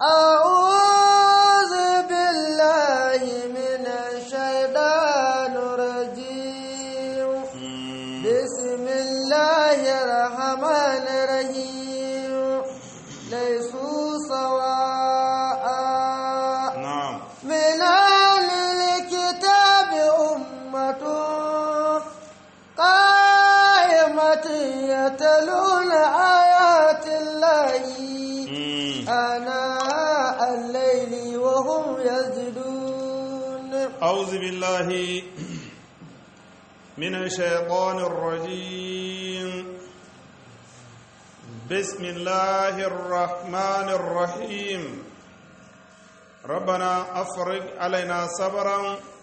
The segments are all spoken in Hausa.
أعوذ بالله من الشيطان الرجيم بسم الله الرحمن الرحيم ليسوا سواء na'am من أهل الكتاب أمة قائمة يتلون آيات الله Mm. آناء الليل وهم يسجدون أعوذ بالله من الشيطان الرجيم بسم الله الرحمن الرحيم ربنا أفرج علينا صبرا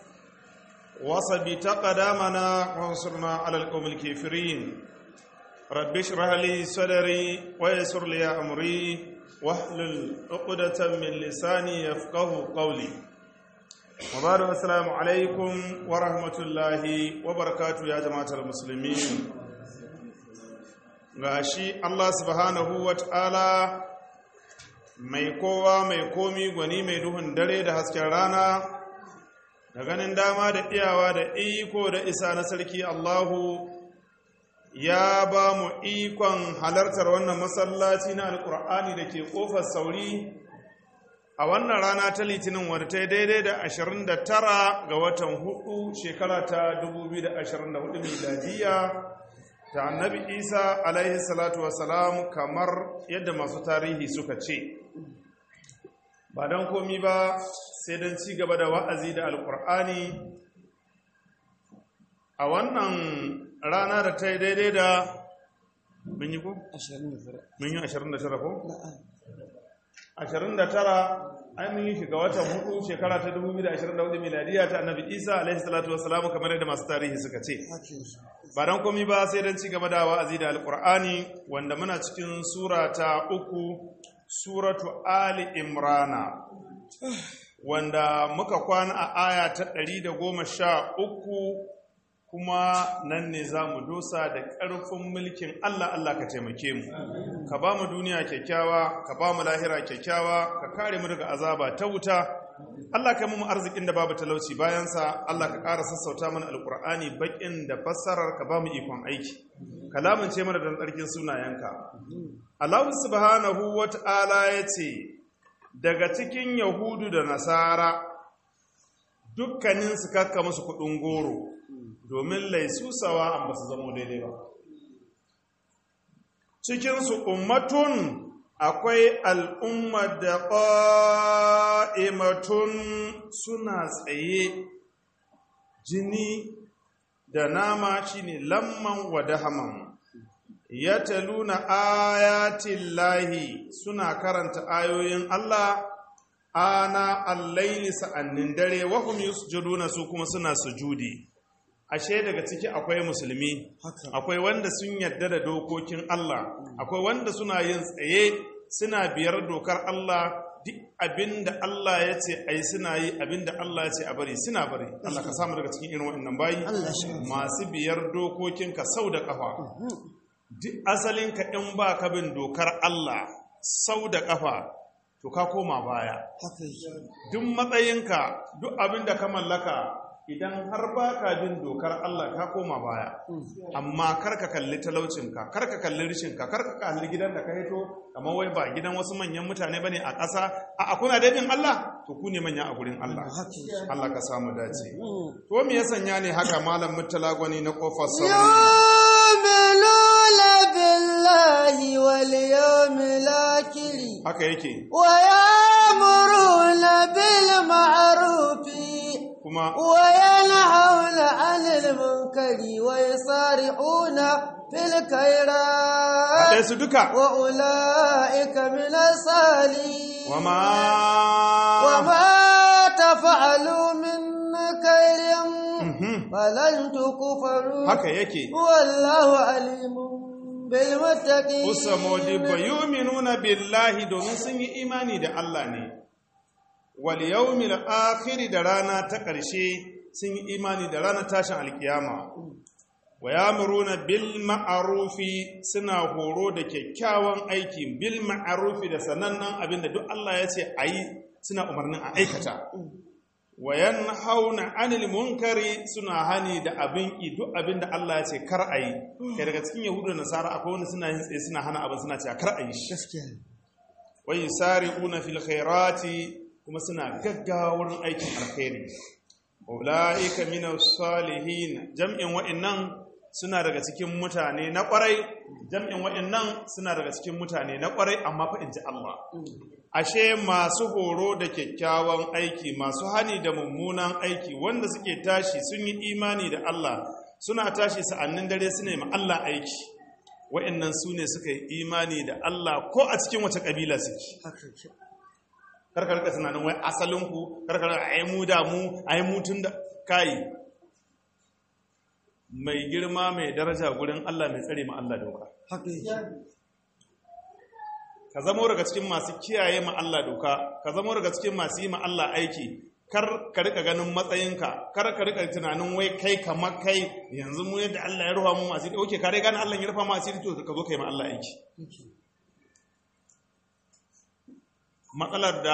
وثبت قدامنا وانصرنا على القوم الكافرين رب اشرح لي صدري ويسر لي أمري واحلل عقدة من لساني يفقه قولي وبعد السلام عليكم ورحمة الله وبركاته يا جماعة المسلمين gashi Allah subhanahu wa ta'ala mai kowa mai komi gwani mai duhun dare da hasken rana da ganin dama da iyawa da iko da isa na sarki Allahu ya ba mu ikon halartar wannan masallaci na alkur'ani da ke kofar sauri a wannan rana ta litinin wadda ta yi daidai da 29 ga watan hudu shekara ta 2024 miladiya ta annabi isa alaihi salatu wasalam kamar yadda masu tarihi suka ce ba don komi ba sai don ci gaba da wa'azi da alkur'ani a wannan rana da ta yi daidai da mun yi ko? mun yi 29 ko? 29 ai mun yi shiga watan hudu shekara ta 2024 miladiya ta annabi isa alaihi salatu wassalamu kamar yadda masu tarihi suka ce ba don komi ba sai don ci gaba da wa'azi da alkur'ani wanda muna cikin sura ta uku suratu ali imrana wanda muka kwana a aya ta 113 kuma nan ne za mu dosa da ƙarfin mulkin Allah Allah ka taimake mu ka ba mu duniya kyakkyawa ka ba mu lahira kyakkyawa ka kare mu daga azaba ta wuta Allah ka mu arzikin da babu talauci bayansa Allah ka ƙara sassauta mana alƙur'ani baƙin da fassarar ka ba mu ikon aiki kalamin ce mana don tsarkin sunayenka Allah subhanahu wata'ala ya ce daga cikin yahudu da nasara dukkanin su kakka musu kuɗin goro domin laisusawa an ba su zama daidai ba cikinsu ummatun akwai al'ummar da ƙa'imatun suna tsaye jini da nama shine lamman wa dahaman ya taluna ayatin lahi suna karanta ayoyin Allah ana allaili sa'annin dare wahum yusjuduna su kuma suna sujudi ashe daga ciki akwai musulmi akwai wanda sun yarda da dokokin Allah akwai wanda suna yin tsaye suna biyar dokar Allah duk abinda Allah ya ce ai suna yi abinda Allah ya ce a bari suna bari Allah ka samu daga cikin irin waɗannan bayi masu biyar dokokinka sau da ƙafa duk asalinka in ba ka bin dokar Allah sau da ƙafa to ka koma baya duk matsayinka duk abinda ka mallaka idan har ba ka bin dokar Allah ka koma baya amma kar ka kalli talaucinka kar ka kalli rishinka kar ka kalli gidan da ka hito kamar wai ba gidan wasu manyan mutane bane a ƙasa a kuna da bin Allah to ku ne manya a gurin Allah Allah ka samu dace to me ya sanya ne haka malam mutala gwani na kofar sauri يؤمنون بالله واليوم الآخر haka yake ويأمرون بالمعروف kuma وينهون عن المنكر ويصارعون في الخيرات haɗe su duka وأولئك من الصالحين wama وما تفعلوا من خير Mhm. فلن تكفروا haka yake والله عليم بالمتقين Usamodi ba yuminuna billahi domin sun yi imani da Allah ne, wal yawmil akhiri da rana ta ƙarshe sun yi imani da ranar tashin alkiyama. wa yamuruna bil ma'arufi suna horo da kyakkyawan aiki bil ma'arufi da sanannen abinda duk Allah ya ce ayi suna umarnin a aikata wa yanhauna anil munkari suna hani da abin ki duk abinda Allah ya ce kar ayi kai daga cikin yahudu da nasara akwai wani suna yin tsaye suna hana abin suna cewa kar ayi shi gaskiya ne wa yusari'una fil khairati kuma suna gaggawa wurin aikin alkhairi ulaika minas salihin jam'in wa'annan suna daga cikin mutane na kwarai jam'in wa'annan suna daga cikin mutane na kwarai amma fa inji Allah ashe masu horo da kyakkyawan aiki masu hani da mummunan aiki wanda suke tashi sun yi imani da Allah suna tashi sa'annin dare su nemi Allah aiki wa'annan su ne suka yi imani da Allah ko a cikin wace kabila suke haka ke karkar ka tunanin wai asalinku karkar a yi mu da mu a yi mutun da kayi mai girma mai daraja gurin Allah mai tsare ma Allah doka haka yake ka zamo daga cikin masu kiyaye ma Allah doka ka zamo daga cikin masu yi ma Allah aiki kar ka rika ganin matsayinka kar ka rika tunanin wai kai kamar kai yanzu mu yadda Allah ya rufa mu asiri oke ka dai gane Allah ya rufa mu asiri to ka zo kai ma Allah aiki matsalar da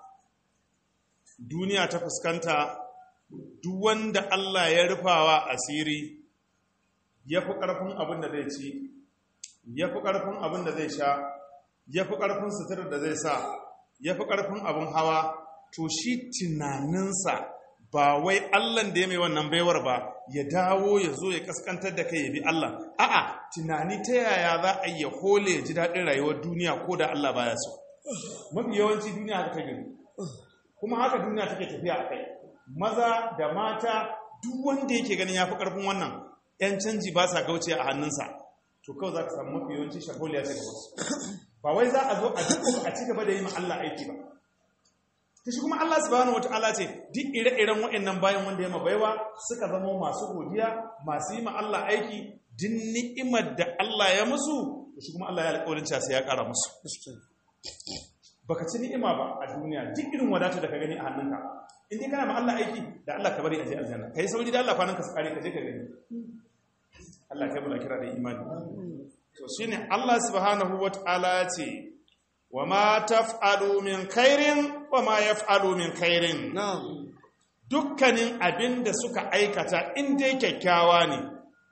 duniya ta fuskanta duk wanda Allah ya rufawa asiri ya fi ƙarfin abin da zai ci ya fi ƙarfin abin da zai sha ya fi ƙarfin suturar da zai sa ya fi ƙarfin abin hawa to shi tunaninsa ba wai Allahn da ya mai wannan baiwar ba ya dawo ya zo ya kaskantar da kai ya bi Allah a'a tunani ta yaya za a yi ya hole ya ji daɗin rayuwar duniya ko da Allah baya so mafi yawanci duniya haka ta gani kuma haka duniya take tafiya a kai maza da mata duk wanda yake ganin ya fi ƙarfin wannan 'yan canji ba sa gauce a hannunsa to kawai za ka samu mafi yawanci shagoliya ce gaba ba wai za a zo a duk a ci gaba da yi ma Allah aiki ba ta shi kuma Allah subhanahu wata'ala ce duk ire-iren waɗannan bayan wanda ya mabaiwa suka zama masu godiya masu yi ma Allah aiki duk ni'imar da Allah ya musu da shi kuma Allah ya alƙawarin cewa sai ya ƙara musu baka ci ni'ima ba a duniya duk irin wadata da ka gani a hannunka in dai kana ma Allah aiki da Allah ka bari a je aljanna kai sauri da Allah kwanan ka su kare ka je ka gani Allah kai mu da kira da imani to shine Allah subhanahu wata'ala ya ce wa ma taf'alu min khairin wa ma yaf'alu min khairin na'am dukkanin abin da suka aikata in dai kyakkyawa ne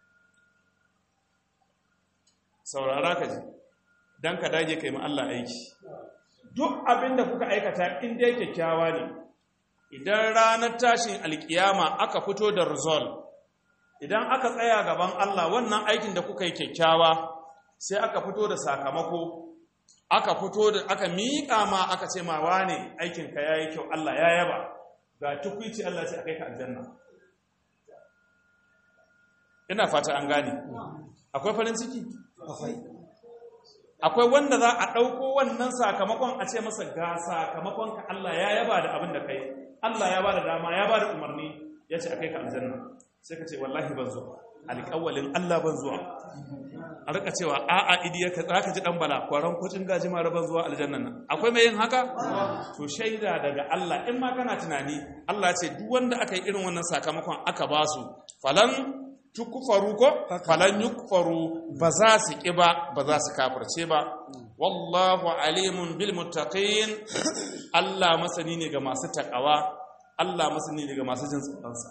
saurara ka ji dan ka dage kai ma Allah aiki duk abin da kuka aikata in dai kyakkyawa ne idan ranar tashin alkiyama aka fito da result idan aka tsaya gaban Allah wannan aikin da kuka yi kyakkyawa sai aka fito da sakamako aka fito da aka miƙa ma aka ce ma wane aikinka ya yi kyau Allah ya yaba ga tukwici Allah sai aka yi ka aljanna ina fata an gane akwai farin ciki akwai akwai wanda za a ɗauko wannan sakamakon a ce masa ga sakamakon ka Allah ya yaba da abin da kai Allah ya ba da dama ya ba da umarni ya ce a kai ka aljanna sai ka ce wallahi ban zuwa alƙawalin Allah ban zuwa a rika cewa a'a idiyar ka za ka ji ɗan bala kwaron kucin gaji mara ban zuwa aljanna nan akwai mai yin haka to shaida daga Allah in ma kana tunani Allah ce duk wanda aka yi irin wannan sakamakon aka ba su falan tukfaru ko falan yukfaru ba za su ƙi ba ba za su kafirce ba wallahu alimun bil muttaqin Allah masani ne ga masu takawa Allah masani ne ga masu jin tsoronsa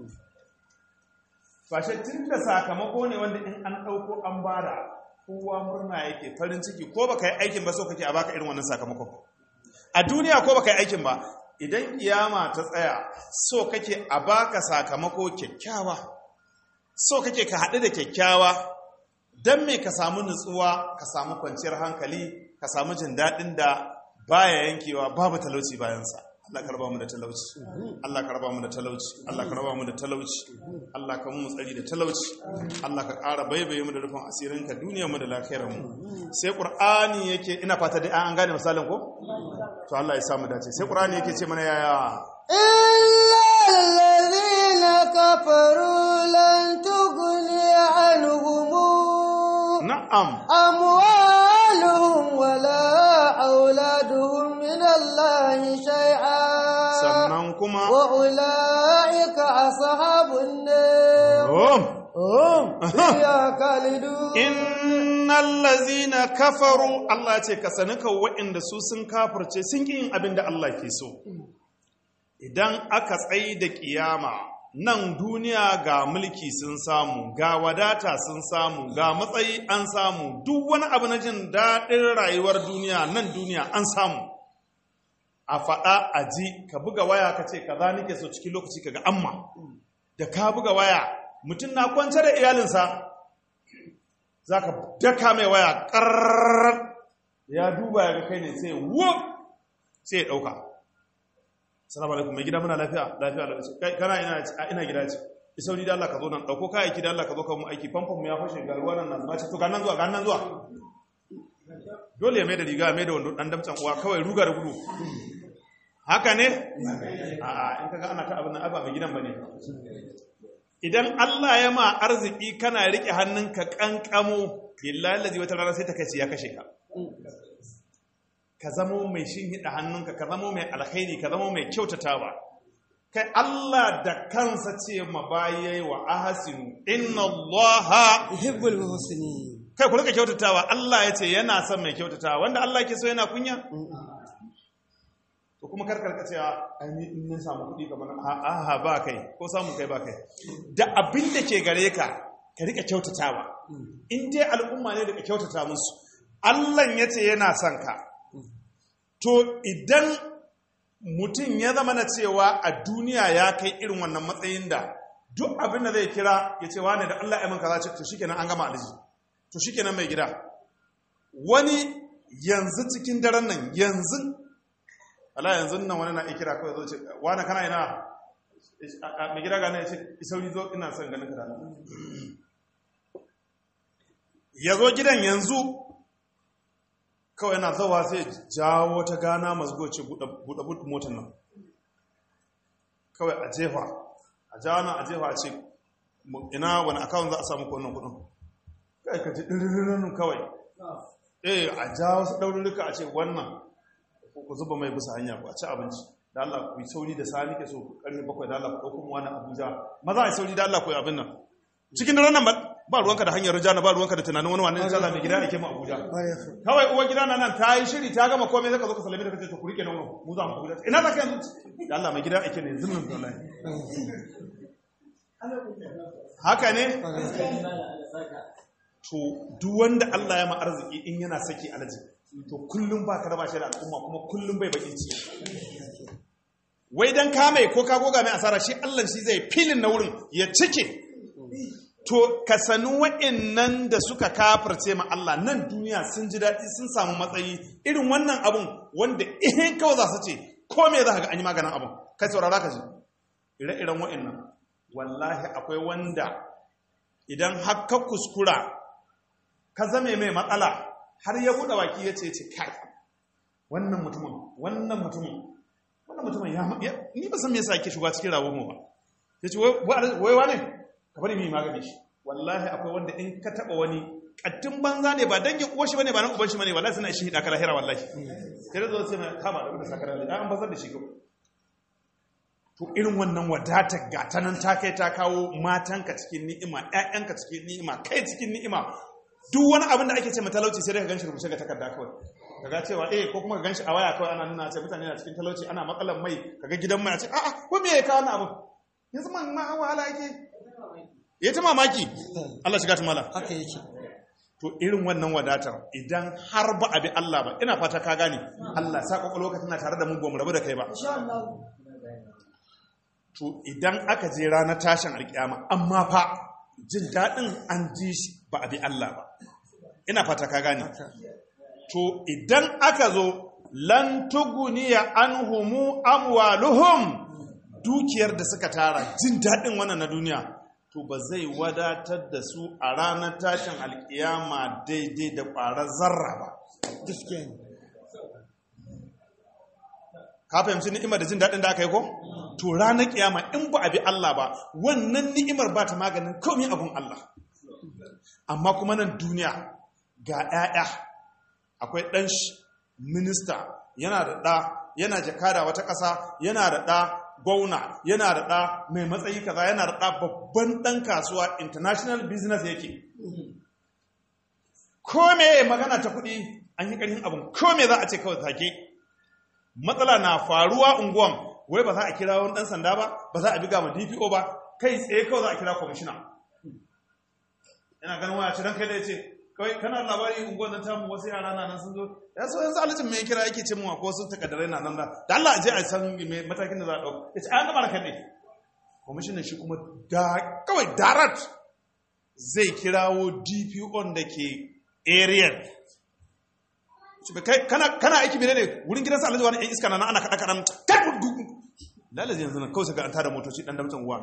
fashe tun da sakamako ne wanda in an ɗauko an bada kowa murna yake farin ciki ko baka yi aikin ba so kake a baka irin wannan sakamakon a duniya ko baka yi aikin ba idan kiyama ta tsaya so kake a baka sakamako kyakkyawa so kake ka haɗu da kyakkyawa don me ka samu nutsuwa ka samu kwanciyar hankali ka samu jin daɗin da baya yankewa babu talauci bayansa Allah ka raba mu da talauci Allah ka raba mu da talauci Allah ka raba mu da talauci Allah ka mu tsari da talauci Allah ka ƙara baibaye mu da rufin asirin ka duniyar mu da lafiyar mu sai Qur'ani yake ina fata dai an gane misalin ko to Allah ya samu dace sai Qur'ani yake ce mana yaya إلا الذين كفروا لن تغني عنهم na'am أموالهم ولا أولادهم من الله شيئا sannan kuma وأولئك أصحاب النار oh, وهم فيها خالدون innal lazina kafaru Allah ce ka sani ka waɗanda su sun kafirce sun ƙi yin abin da Allah ke so idan aka tsayi da ƙiyama nan duniya ga mulki sun samu ga wadata sun samu ga matsayi an samu duk wani abu na jin daɗin rayuwar duniya nan duniya an samu a faɗa a ji ka buga waya ka ce kaza nake so cikin lokaci ka ga amma da ka buga waya mutum na kwance da iyalinsa za ka daka mai waya ƙarrar ya duba ya ga kai ne sai wuf sai ya ɗauka salamu alaikum mai gida muna lafiya lafiya lafiya kai kana ina a ina gida ce isauri da Allah ka zo nan ɗauko kayayyaki da Allah ka zo ka mu aiki famfon mu ya fashe ga ruwa nan na ce to ga nan zuwa ga nan zuwa dole ya mai da riga mai da wando dan damtsan uwa kawai ruga da gudu haka ne a in kaga ana ta abin nan aba mai gidan bane idan Allah ya ma arziki kana rike hannunka kankamo billahi lazi wata rana sai ta kace ya kashe ka ka zamo mai shinhida hannunka ka zamo mai alkhairi ka zamo mai kyautatawa kai Allah da kansa ce ma baye wa ahsinu inna Allah yuhibbul muhsinin kai ku rika kyautatawa Allah ya ce yana son mai kyautatawa wanda Allah ke so yana kunya to kuma karkar ka cewa an yi in na samu kuɗi kamar aha ba kai ko samu kai ba kai da abin da ke gare ka ka rika kyautatawa in dai al'umma ne da ka kyautata musu Allah ya ce yana son ka to idan mutum ya zama na cewa a duniya ya kai irin wannan matsayin da duk abin da zai kira ya ce wane da Allah ya man kaza to shikenan an gama aliji to shikenan mai gida wani yanzu cikin daren nan yanzu Allah yanzu nan wani na ikira kawai zo ce wani kana ina mai gida gane ya ce isauri zo ina son ganin ka da ya zo gidan yanzu kawai yana zawa sai jawo ta gana masu ce buɗe motar nan kawai a jefa a jawo nan a jefa a ce ina wani akawun za a samu kwanan kudin kai ka ji ɗiririn kawai eh a jawo su ɗaururruka a ce wannan ku zuba mai bisa hanya ku a ci abinci da Allah ku yi sauri da sani ke so karfe bakwai da Allah ku ɗauko mu wani Abuja maza a yi sauri da Allah ku yi abin nan cikin daren nan ba ruwanka da hanyar rijana ba ruwanka da tunanin wani wani tsala mai gida ake mu Abuja kawai uwar gida na nan ta yi shiri ta gama komai zaka zo ka salame da kace to ku rike nan mu za mu Abuja ina zaka yanzu da Allah mai gida ake ne yanzu nan wallahi haka ne to duk wanda Allah ya ma arziki in yana saki alaji to kullum ba ka raba shi da al'umma kuma kullum bai baki ci wai dan kame ko ka goga mai asara shi Allah shi zai filin na wurin ya cike to ka sani wa'annan da suka kafirce ma Allah nan duniya sun ji daɗi sun samu matsayi irin wannan abun wanda ihin kawai za su ce ko me za ka ga an yi maganin abun kai saurara ka ji ire-iren wa'annan wallahi akwai wanda idan har ka kuskura ka zame mai matsala har ya buɗe baki ya ce ce kai wannan mutumin wannan mutumin wannan mutumin ya ni ba san me yasa yake shiga cikin rawar mu ba yace wai wai ne ka bari mu magani shi wallahi akwai wanda in ka taba wani kattun banza ne ba dangin uwar shi bane ba nan uban shi bane wallahi suna shi hida kala hira wallahi sai da zo sai mai kama da wanda sakara da an bazar da shi kawai to irin wannan wadatar gata nan ta kai ta kawo matanka cikin ni'ima ƴaƴanka cikin ni'ima kai cikin ni'ima duk wani abin da ake ce matalauci sai dai ka ganshi rubuce ga takarda kawai kaga cewa eh ko kuma ka ganshi a waya kawai ana nuna ce mutane na cikin talauci ana matsalan mai kaga gidan mai a ce a'a ko me ya kawo wannan abu yanzu man ma wahala yake ya ta mamaki Allah shiga ta mala haka yake to irin wannan wadatar idan har ba a bi Allah ba ina fata ka gane Allah sa kwakwalwa ka tana tare da mu ba mu rabu da kai ba to idan aka je ranar tashin alkiyama amma fa jin daɗin an ji shi ba a bi Allah ba ina fata ka gane to idan aka zo lan tuguniya anhumu amwaluhum dukiyar da suka tara jin daɗin wannan na duniya to ba zai wadatar da su a ranar tashin alkiyama daidai da ƙwarar zarra ba gaskiya ne ka fahimci ni'imar da jin daɗin da aka yi ko to ranar kiyama in ba a bi Allah ba wannan ni'imar ba ta maganin komai abun Allah amma kuma nan duniya ga 'ya'ya akwai ɗan minista yana da ɗa yana jakada wata ƙasa yana da ɗa gwauna yana da ɗa mai matsayi kaza yana da ɗa babban ɗan kasuwa international business yake ko me magana ta kuɗi an yi ƙarfin abin ko me za a ce kawai take matsala na faruwa unguwan wai ba za a kira wani ɗan sanda ba ba za a biga ma dpo ba kai tsaye kawai za a kira kwamishina yana ganin waya ce don kai da ya ce kawai kana labari unguwan nan tamu wasu yara na nan sun zo ya so yanzu alijin mai kira yake ce mu ko sun takaddarai na nan da da Allah a je a san me matakin da za a ɗauka ya ce an gama da kai ne kwamishinan shi kuma da kawai darat zai kirawo dpo da ke area kai kana kana aiki mene ne wurin gidan sa alhaji wani ɗan iska na ana kaɗa kaɗan kan lalazi yanzu nan kawai sai ga an tada motoci ɗan damtsan uwa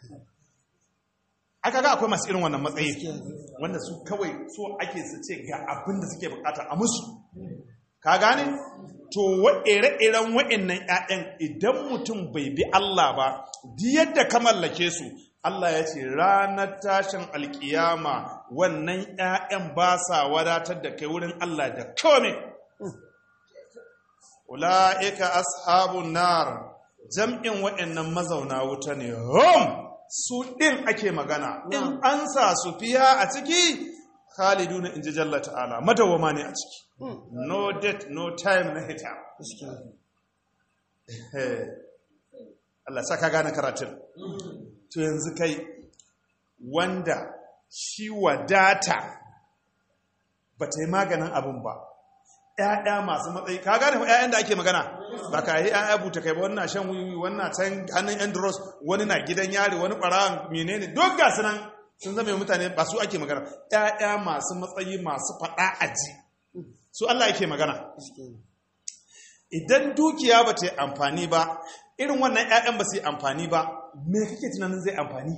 aka ga akwai masu irin wannan matsayi wanda su kawai so ake su ce ga abin da suke bukata a musu ka gane to ire-iren wa'annan 'ya'yan idan mutum bai bi Allah ba di yadda ka mallake su Allah ya ce ranar tashin alkiyama wannan 'ya'yan ba sa wadatar da kai wurin Allah da kome ula'ika ashabun nar jam'in wa'annan mazauna wuta ne hom su ɗin ake magana in an sa su fiya a ciki khalidu na inji jalla ta'ala madawama ne a ciki no date no time na hita Allah saka gane karatun to yanzu kai wanda shi wadata ba ta yi maganin abin ba ‘ya'ya masu matsayi ka gane ‘ya'yan da ake magana ba ka yi ‘ya'ya buta kai ba wannan shan wiwi wannan can hannun andros wani na gidan yari wani ɓarawan menene duk ga su nan sun zama mutane ba su ake magana ‘ya'ya masu matsayi masu faɗa aji su Allah yake magana idan dukiya ba ta yi amfani ba irin wannan ‘ya'yan ba su yi amfani ba me kake tunanin zai amfani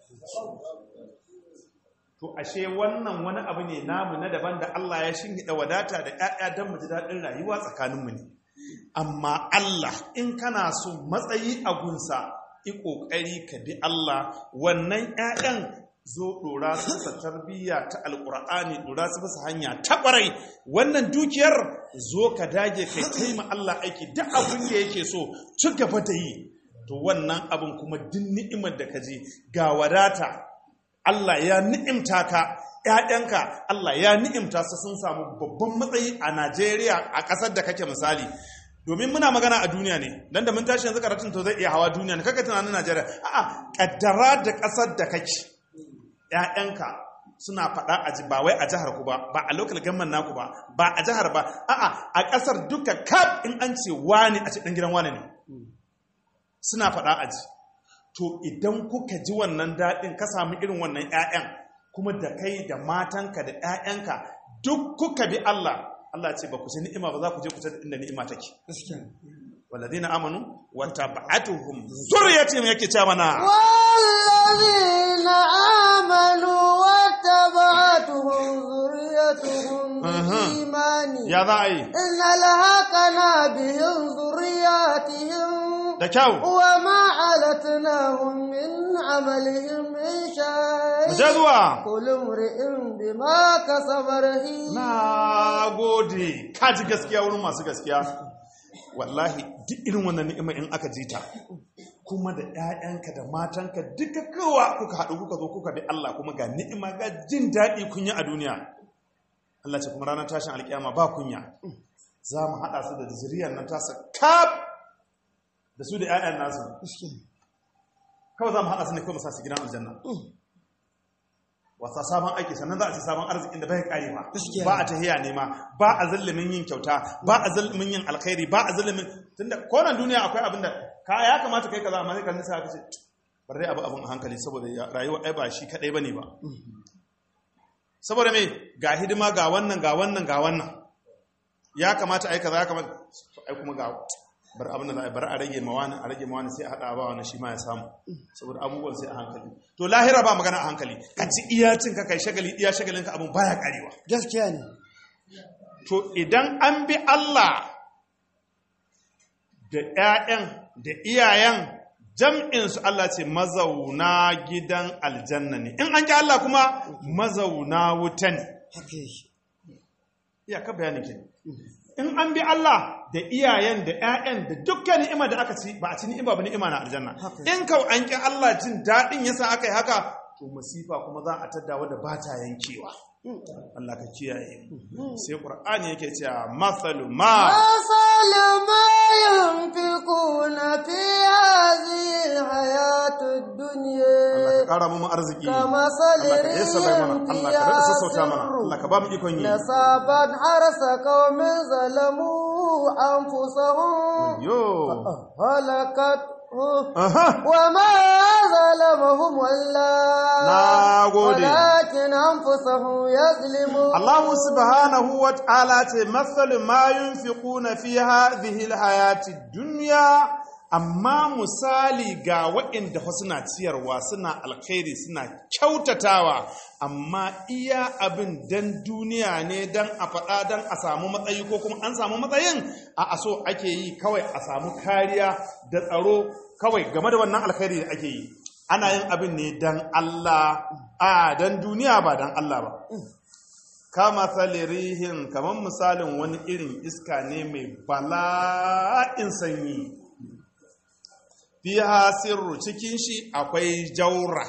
to ashe wannan wani abu ne namu na daban da Allah ya shinhida wadata da ‘ya'ya don mu ji daɗin rayuwa tsakaninmu ne amma Allah in kana so matsayi a gunsa i ƙoƙari ka bi Allah wannan ‘ya'yan zo ɗora su bisa tarbiyya ta alƙur'ani ɗora su bisa hanya ta ƙwarai wannan dukiyar zo ka dage kai taima Allah aiki duk abin da yake so ci gaba da yi to wannan abin kuma duk ni'imar da ka ji ga wadata Allah ya ni'imta ka ‘ya'yanka Allah ya ni'imta su sun samu babban matsayi a Najeriya a ƙasar da kake misali domin muna magana a duniya ne dan da mun tashi yanzu karatun to zai iya hawa duniya ne kaka tunanin Najeriya a'a kaddara da ƙasar da kake ‘ya'yanka suna faɗa a ji ba wai a jihar ku ba ba a local government naku ba ba a jihar ba a'a a ƙasar duka kaf in an ce wani a ce ɗan gidan wani ne suna faɗa a ji to idan kuka ji wannan daɗin ka sami irin wannan ‘ya'yan kuma da kai da matanka da ‘ya'yanka duk kuka bi Allah Allah ce ba ku ci ni'ima ba za ku je ku ta inda ni'ima take walladina amanu wa tab'atuhum zurriyatihim yake ce mana والذين آمنوا واتبعتهم ذريتهم بإيمان ya za a yi إن لهقنا بهم ذرياتهم da kyau وما علتناهم من عملهم من mu شيء je zuwa كل امرئ بما كسب رهين na gode ka ji gaskiya wurin masu gaskiya wallahi duk irin wannan ni'ima in aka ji ta kuma da 'ya'yanka da matanka duka kowa kuka haɗu kuka zo kuka bi Allah kuma ga ni'ima ga jin daɗi kun yi a duniya Allah ce kuma ranar tashin alƙiyama ba kunya za mu haɗa su da zuriyar nan tasa kaf da su da 'ya'yan nasu kawai za mu haɗa su ne kawai mu sa su gidan aljanna wasa sabon aiki sannan za a ci sabon arzikin da bai kare ba Gaskiya. ba a tahiya nema ba a zallumin yin kyauta ba a zallumin yin alkhairi ba a zallumin tunda konan duniya akwai abin da ka ya kamata kai kaza amma sai kan nisa ka ce bar dai abu abin a hankali saboda ya- rayuwa ai ba shi kadai bane ba saboda me ga hidima ga wannan ga wannan ga wannan ya kamata ai kaza ya kamata ai kuma ga bar abin da za a yi, bar a rage mawani a rage mawani sai a hada ba wani shi ma ya samu saboda abubuwan sai a hankali to lahira ba magana a hankali ka ci iya cin ka kai shagali iya shagalin ka abin baya karewa gaskiya ne to idan an bi Allah da ƴaƴan da iyayen jam'in su Allah ce mazauna gidan aljanna ne in an ki Allah kuma mazauna wuta ne haka yake iyaka bayanin ke in an bi Allah da iyayen da ƴaƴan da dukkan ni'ima da aka ci ba a ci ni'ima ba ni'ima na aljanna in kau an ki Allah jin daɗin yasa aka yi haka to masifa kuma za a tadda wadda ba ta yankewa Allah ka kiyaye sai Qur'ani yake cewa masalu ma مثل ما ينفقون في هذه الحياة Allah الدنيا ka kara mu arziki كمثل Allah ka yasa bai mana ريح Allah ka rada sassauta mana فيها Allah ka ba mu ikon yi نصابت حرث قوم ظلموا أنفسهم yo هلكت aha وما ظلمهم الله Na gode. ولكن أنفسهم يظلمون Allah subhanahu wa ta'ala ce masalu ma yunfiquna fi hadhihi alhayati dunya amma misali ga waɗanda fa suna ciyarwa suna alkhairi suna kyautatawa amma iya abin dan duniya ne dan a faɗa dan a samu matsayi ko kuma an samu matsayin a aso ake yi kawai a samu kariya da tsaro kawai game da wannan alkhairi da ake yi ana yin abin ne dan Allah a dan duniya ba dan Allah ba kama salirihin kamar misalin wani irin iska ne mai bala'in sanyi fiha sirru cikin shi akwai jaura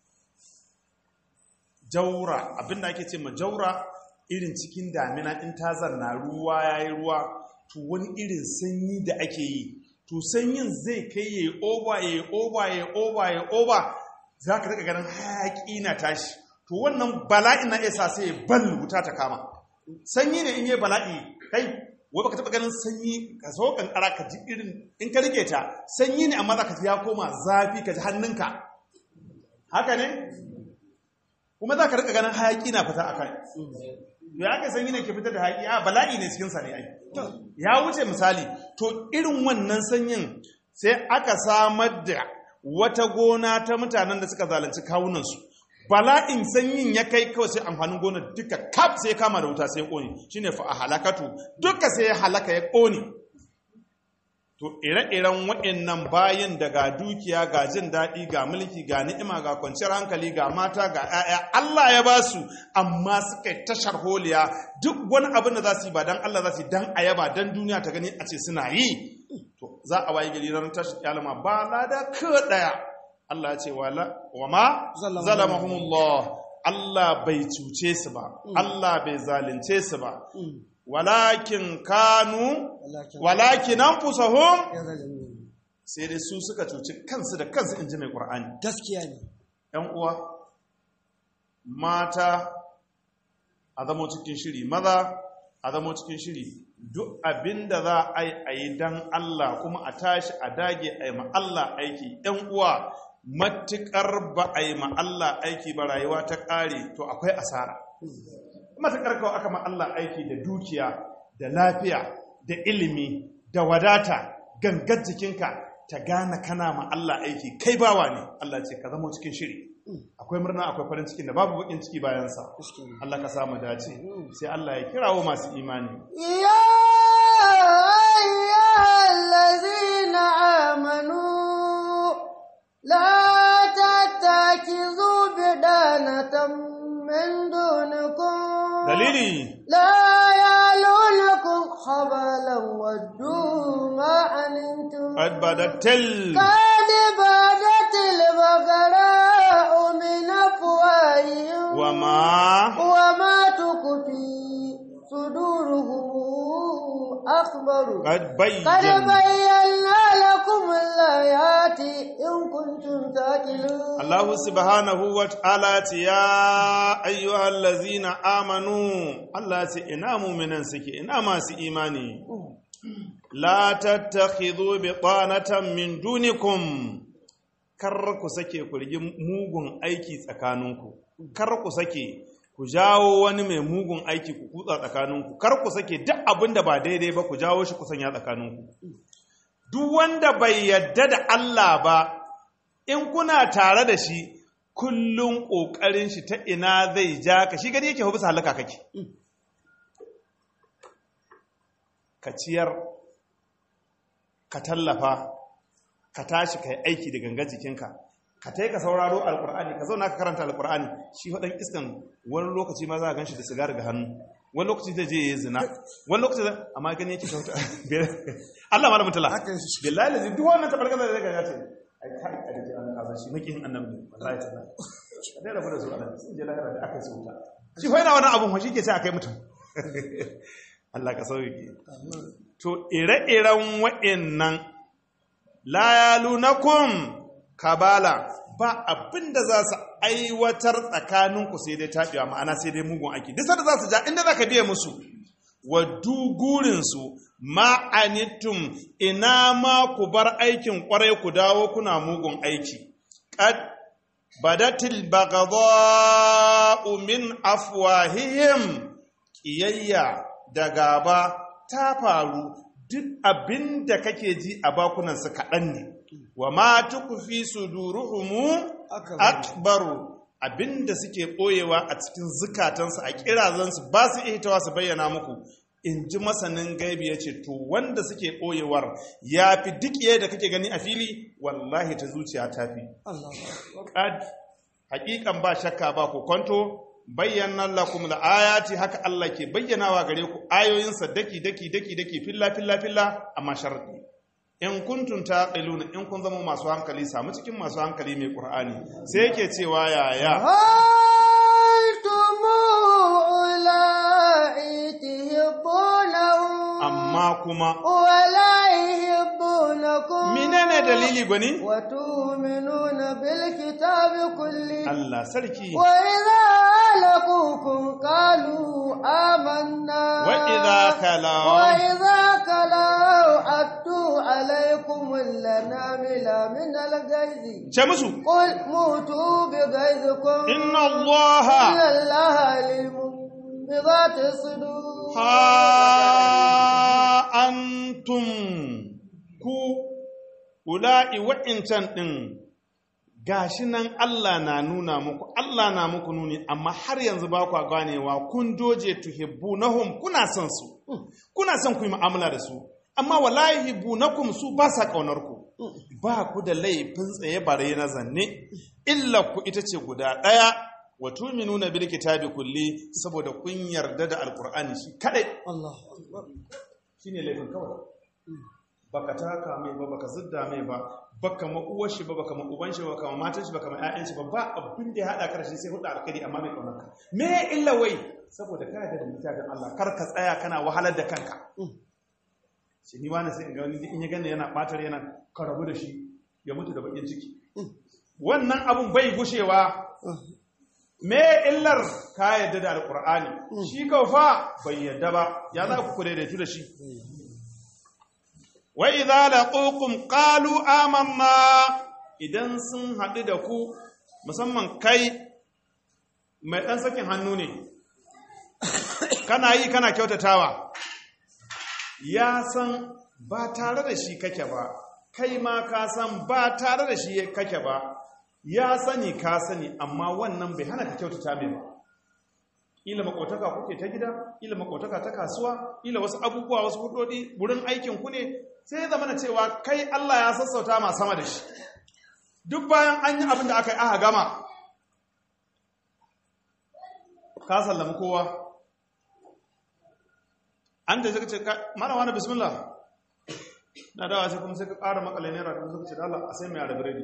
jaura abinda ake ce ma jaura irin cikin damina in ta zanna ruwa ya yi ruwa to wani irin sanyi da ake yi to sanyin zai kai ya yi oba ya yi oba ya yi oba ya yi oba za ka rika ganin hayaƙi na tashi to wannan bala'i na isa sai ya bal wuta ta kama sanyi ne in yi bala'i kai wai baka taba ganin sanyi ka so kankara ka ji irin in ka rike ta sanyi ne amma za ka ji ya koma zafi ka ji hannunka haka ne kuma za ka rika ganin hayaki na fita a kai to ya kai sanyi ne ke fitar da hayaki a bala'i ne cikinsa ne ai ya wuce misali to irin wannan sanyin sai aka samar da wata gona ta mutanen da suka zalunci kawunansu bala'in sanyin ya kai kawai sai amfanin gonar duka kaf sai kama da wuta sai ƙone shine fa a halakatu duka sai ya halaka ya ƙone to ire-iren waɗannan bayan da ga dukiya ga jin daɗi ga mulki ga ni'ima ga kwanciyar hankali ga mata ga 'ya'ya Allah ya ba su amma suka yi tashar holiya duk wani abin da za su yi ba dan Allah za su yi dan ayaba dan duniya ta gani a ce suna yi to za a waye gari ran tashi kyalama ba lada ka daya Allah ya ce wala wa ma zalamahumullah Allah bai cuce su ba Allah bai zalunce su ba walakin kanu walakin anfusahum sai dai su suka cuci kansu da kansu inji mai qur'ani gaskiya ne ‘yan uwa, mata a zamo cikin shiri, maza a zamo cikin shiri, duk abin da za a yi a yi don Allah kuma a tashi a dage a yi Allah aiki, ‘yan uwa matuƙar ba a yi Allah aiki ba rayuwa ta ƙare to akwai asara. Matuƙar kawai aka Allah aiki da dukiya, da lafiya, da ilimi, da wadata, gangar jikinka ta gane kana ma Allah aiki kai bawa ne Allah ce ka zama cikin shiri akwai murna akwai farin cikin da babu bakin ciki bayansa Allah ka samu dace sai Allah ya kirawo masu imani يا أيها الذين آمنوا لا تتخذوا بدانة من دونكم dalili لا يالونكم خبالا ودوا ما عنتم qad badatil قد بدت البقراء من أفواههم wa ma وما تخفي صدورهم أخبر qad قد bayyin بينا لكم الآيات إن كنتم تعقلون Allah subhanahu wa ta'ala ce ya ayyuhal lazina amanu Allah ce ina mu'minan suke ina masu imani la tattakhidhu bitanatan min dunikum kar ku sake ku rigi mugun aiki tsakaninku kar ku sake ku jawo wani mai mugun aiki ku kutsa tsakaninku kar ku sake duk abin da ba daidai ba ku jawo shi ku sanya tsakaninku duk wanda bai yadda da Allah ba in kuna tare da shi kullum ƙoƙarin shi ta ina zai ja ka shi gani yake bisa halaka kake ka ciyar ka tallafa ka tashi ka yi aiki da gangan jikinka ka ta ka sauraro alkur'ani ka zauna ka karanta alkur'ani shi faɗin iskan wani lokaci ma za a gan shi da sigari ga hannu wani lokaci zai je ya yi zina wani lokaci zai amma gani yake kyauta Allah ma da mutala Haka yake. billahi lazi duk wannan tabargaza da zai ga ce ai kai a da jiran kaza shi makin annabi wallahi ta'ala a dai rabu da su Allah sun je lahira da aka yi su wuta shi fa yana wannan abun fa shi ke sai akai mutum Allah ka sauke to ire-iren wa'annan la yalunakum kabala ba abin da za su aiwatar tsakaninku sai dai taɓewa ma'ana sai dai mugun aiki duk sanda za su ja inda za ka biya musu wa dugurinsu ma'anittum ina ma ku bar aikin kwarai ku dawo kuna mugun aiki qad badatil baghdha'u min afwahihim ƙiyayya da gaba ta faru duk abin da kake ji a bakunansu kaɗan ne wa ma tukufi suduruhumu akbaru abin da suke ɓoyewa a cikin zukatansu a kirazansu ba su ihtawa su bayyana muku in ji masanin gaibi ya ce to wanda suke ɓoyewar ya fi duk da kake gani a fili wallahi ta zuciya ta fi qad haƙiƙan ba shakka ba ku kwanto bayyana lakum ayati haka Allah ke bayyanawa gare ku ayoyinsa daki daki daki daki filla filla filla amma sharadi in kuntum taqiluna in kun zama masu hankali samu cikin masu hankali mai qur'ani sai yake cewa yaya أنتم أولئك تحبونهم amma kuma ولا يحبونكم menene dalili gwani وتؤمنون بالكتاب كله Allah sarki وإذا لقوكم قالوا آمنا وإذا خلوا وإذا خلوا أتوا عليكم الأنامل من الغيظ ce musu قل موتوا بغيظكم inna allaha إن الله عليم بذات الصدور ha antum ku ula'i wa'incan ɗin gashi nan Allah na nuna muku Allah na muku nuni amma har yanzu ba ku ganewa kun doje tuhibbunahum kuna son su kuna son ku yi mu'amala da su amma wallahi hibbunakum su ba sa kaunar ku ba ku da laifin tsaye bare na zanne illa ku ita ce guda ɗaya wa tu'minuna bil kitabi kulli saboda kun yarda da alqur'ani shi kadai الله أكبر shine laifin kawai baka taka mai ba baka zidda mai ba baka ma uwar shi ba baka ma uban shi ba baka ma matan shi baka ma ƴaƴan shi ba ba abin da ya hada karshe sai hudu alkhairi amma mai kaunar ka me illa wai saboda kana da littafin Allah kar ka tsaya kana wahalar da kanka shi ni wani sai in ga wani in ya gane yana batar yana ka rabu da shi ya mutu da bakin ciki wannan abun bai gushewa me illar ka yadda da alkur'ani shi kaufa bai yadda ba ya za ku daidaitu da shi wa idza laqukum qalu amanna idan sun haɗu da ku musamman kai mai ɗan sakin hannu ne kana yi kana kyautatawa ya san ba tare da shi kake ba kai ma ka san ba tare da shi kake ba ya sani ka sani amma wannan bai hana ka kyautata mai ba ila makotaka kuke ta gida ila makotaka ta kasuwa ila wasu abubuwa wasu hudodi wurin aikin ku ne sai zama na cewa kai Allah ya sassauta ma sama da shi duk bayan an yi abin da aka yi aka gama ka sallami kowa an da zai ce mara wani bismillah na dawa sai kuma sai ka ƙara makale naira kuma suka ce da Allah a sai mai yara biredi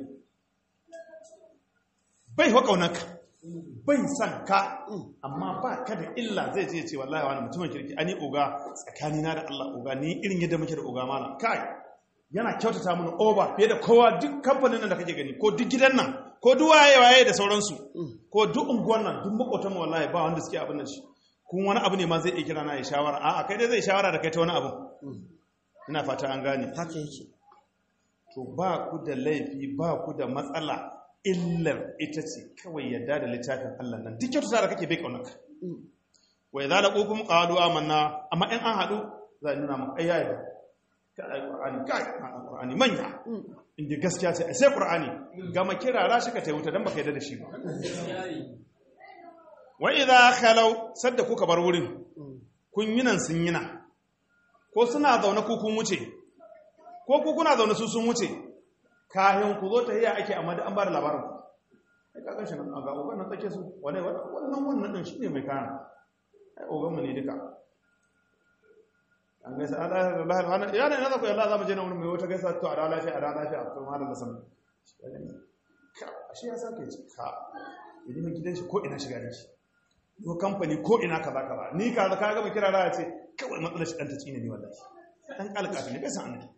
bai wa ƙaunarka bai san ka amma ba ka da illa zai je ce wallahi wani mutumin kirki ani oga tsakani na da Allah oga ni irin yadda muke da oga mana kai yana kyautata mana oba fiye da kowa duk kamfanin nan da kake gani ko duk gidan nan ko duk waye waye da sauransu ko duk unguwan nan duk makotan mu wallahi ba wanda suke abin nan shi kun wani abu ne ma zai iya kira na ya shawara a'a kai dai zai shawara da kai ta wani abu ina fata an gane haka yake to ba ku da laifi ba ku da matsala illar ita ce kawai yadda da littafin Allah nan duk kyautu da kake bai kaunaka wa idza laqukum qalu amanna amma in an hadu za a nuna maka ayya da ka ai qur'ani kai qur'ani manya inda gaskiya ce sai qur'ani gama kirara shi ka taiwuta dan baka yadda da shi ba wa idza khalau sadda kuka bar wurin kun yi nan sun yi nan ko suna zaune ku kun wuce ko ku kuna zaune su sun wuce kayan ku zo ta hiya ake amma da an ba da labarin ai ka ganshi nan ga uban nan take su wane wannan wannan din shine mai kana ai oganmu ne duka an gaisa a ɗaya da lahar hannun ya ne na zaku yalla za mu je na wurin mai wata gaisa to a da lafiya a da lafiya a kuma da sama a shi ya sa ke ci ka idan mai gidan shi ko ina shiga da shi ko kamfani ko ina kaza kaza ni ka ka gama kira raya ce kawai matsalar shi ɗan ta tsine ne wallahi ɗan ƙalƙafi ne bai san annabi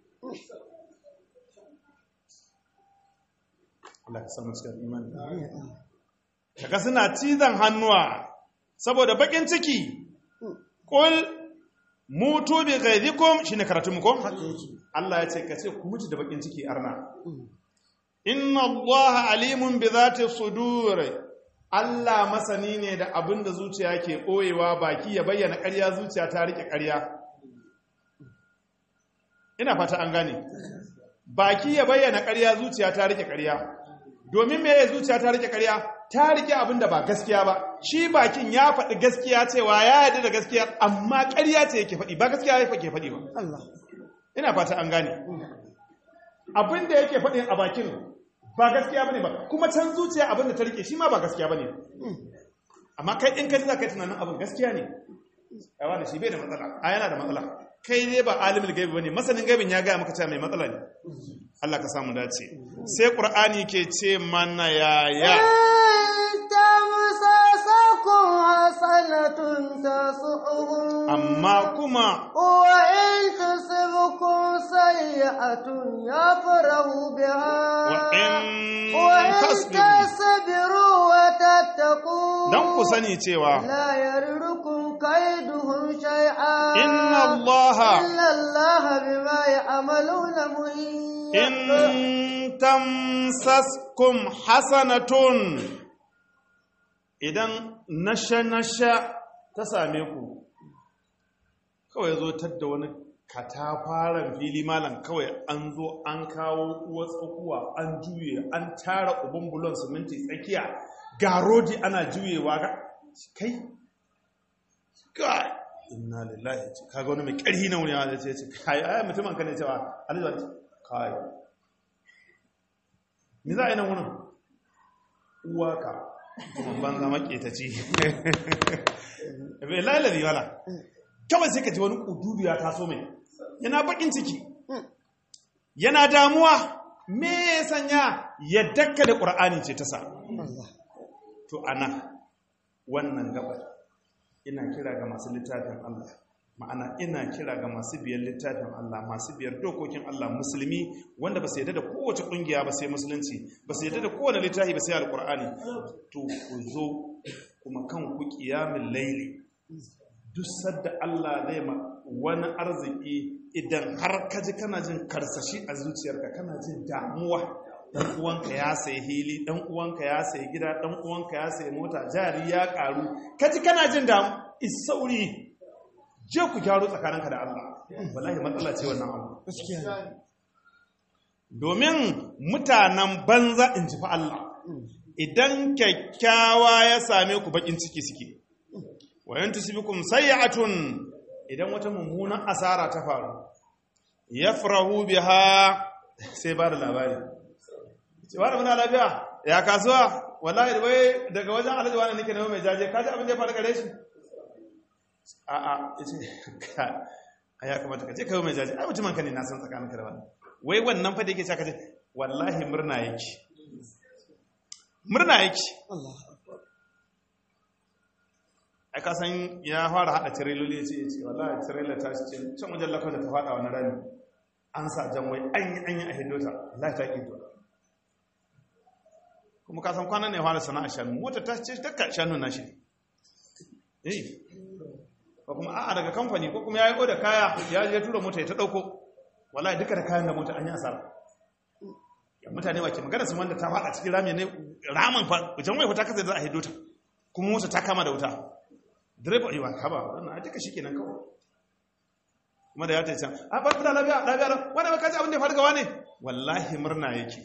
Allah ka samu cikin imani kaga suna cizon hannuwa saboda bakin ciki kul mutu bi ghaizikum shine karatu mu ko Allah ya ce ka ce ku mutu da bakin ciki arna inna Allah alimun bi zati sudur Allah masani ne da abin da zuciya ke ɓoyewa baki ya bayyana ƙarya zuciya ta rike ƙarya ina fata an gane baki ya bayyana ƙarya zuciya ta rike ƙarya domin me zuciya ta rike ƙarya ta rike abin da ba gaskiya ba shi bakin ya faɗi gaskiya cewa ya yarda da gaskiya amma ƙarya ce yake faɗi ba gaskiya ya ke faɗi ba Allah ina fata an gane abin da yake faɗin a bakin ba gaskiya bane ba kuma can zuciya abin da ta rike shi ma ba gaskiya bane amma kai in kai za ka yi tunanin abin gaskiya ne yawa da shi bai da matsala a yana da matsala kai ne ba alimul gaibi bane masanin gaibin ya gaya maka cewa mai matsala ne Allah ka samu dace sai qur'ani ke ce mana yaya تمسسكم حسنة تسؤهم amma kuma وإن تصبكم سيئة يفرحوا بها وإن وإن تصبروا تصبروا وتتقوا dan ku sani cewa لا يردكم كيدهم شيئا إن الله- إن الله بما يعملون محيط in tamsaskum hasanatun idan nasha-nasha ta same ku kawai zo tadda wani katafaren fili malam kawai an zo an kawo uwa tsakuwa an juye an tara ubin bulon siminti tsakiya ga rodi ana juyewa ga kai kai inna lillahi ce kaga wani mai ƙarfi na wuri ya ce ce kai ai mutumin ka ne cewa alizat kai ni za a yi nan wurin uwaka kuma banza maƙetaci bai lalari wala kawai sai ka ji wani ƙududu ya taso mai yana baƙin ciki yana damuwa me ya sanya ya dakka da ƙur'ani ce ta sa to ana wannan gabar ina kira ga masu littafin Allah ma'ana ina kira ga masu biyar littafin Allah masu biyar dokokin Allah musulmi wanda ba su yadda da kowace kungiya ba sai musulunci ba su yadda da kowane littafi ba sai alkur'ani to ku zo kuma kan ku kiyamin laili duk sadda Allah zai ma wani arziki idan har ka ji kana jin karsashi a zuciyarka kana jin damuwa dan uwanka ya sayi hili dan uwanka ya sayi gida dan uwanka ya sayi mota jari ya karu kaji kana jin damu isauri je ku gyaro tsakaninka da Allah wallahi matsala ce wannan abu domin mutanen banza in ji fa Allah idan kyakkyawa ya same ku bakin ciki suke wayan tusbikum sayyi'atun idan wata mummunan asara ta faru yafrahu biha sai ba da labari cewa da muna lafiya ya kasuwa wallahi da wai daga wajen alhaji wani nake na mai jaje kaji abin da ya faru gare shi a a yace ka a ya kamata ka je kai mai jaje ai mutumin ka ne na san tsakanin ka da wani wai wannan fa da yake saka ce wallahi murna yake murna yake ai ka san ya fara hada tireloli ya ce ya ce wallahi tirela ta ce can wajen lakon da ta fada wani rami an sa jan wai an yi an yi a hindota wallahi ta ƙi kuma ka san kwanan ne ya fara sana'a shanu mota ta ce ta shanu na shi eh ko kuma a'a daga kamfani ko kuma ya yi oda kaya ya je tura mota ya ta ɗauko wallahi duka da kayan da mota an yi asara ya mutane wa ke magana su wanda ta faɗa cikin rami ne ramin fa wajen mai fita kasa da za a hidota kuma mota ta kama da wuta direba yi wa haba wannan a duka shi kenan kawai kuma da ya ta can a bar da lafiya lafiya wani baka ji abin da ya faru ga wani wallahi murna yake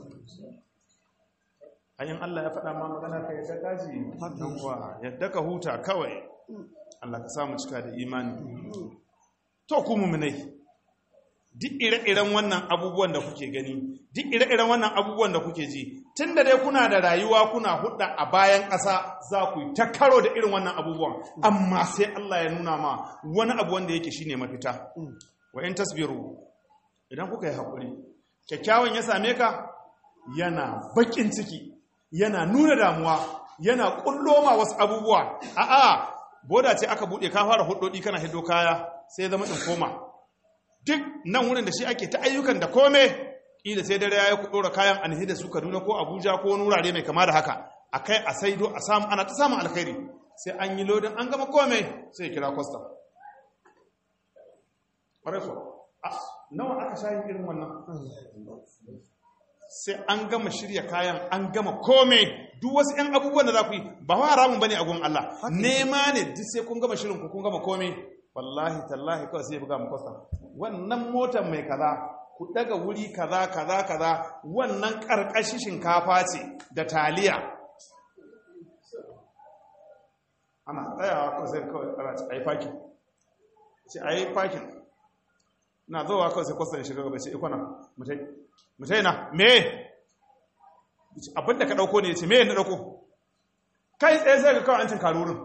hanyar Allah ya faɗa ma magana ka yadda kaji don kuwa yadda ka huta kawai Allah ka samu cika da imani to ku muminai duk ire-iren wannan abubuwan da kuke gani duk ire-iren wannan abubuwan da kuke ji tun da dai kuna da rayuwa kuna hudda a bayan ƙasa za ku yi ta karo da irin wannan abubuwan amma sai Allah ya nuna ma wani abu wanda yake shine mafita wa in tasbiru idan kuka yi haƙuri kyakkyawan ya same ka yana baƙin ciki yana nuna damuwa yana ƙulloma wasu abubuwa a'a boda ce aka buɗe ka fara hudodi kana hiddo kaya sai zama in koma duk nan wurin da shi ake ta ayyukan da kome ƙila sai dare ya yi ku ɗora kayan an da su kaduna ko abuja ko wani wurare mai kama da haka a kai a saido a samu ana ta samun alkhairi sai an yi lodin an gama kome sai kira kwastam ƙwarai ko nawa aka sha yin irin wannan sai an gama shirya kayan an gama kome duk wasu 'yan abubuwan da za ku yi ba wa haramun bane a gun Allah nema ne duk sai kun gama shirin ku kun gama kome wallahi tallahi kawai sai buga mu kwastam wannan motar mai kaza ku daga wuri kaza kaza kaza wannan karkashi shinkafa ce da taliya ana tsayawa kawai sai kawai ana ci a yi fakin ce a yi fakin na zowa kawai sai kwastam shiga gaba ce ikona mutai mutai na me abinda ka dauko ne ya ce me na dauko kai tsaye sai ga kawai an cin karurin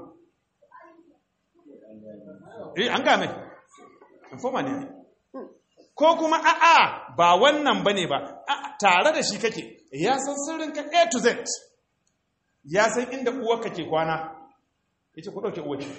eh an game informa ne ko kuma a'a ba wannan bane ba tare da shi kake ya san sirrin ka A to Z ya san inda uwarka ke kwana yace ku dauke uwarki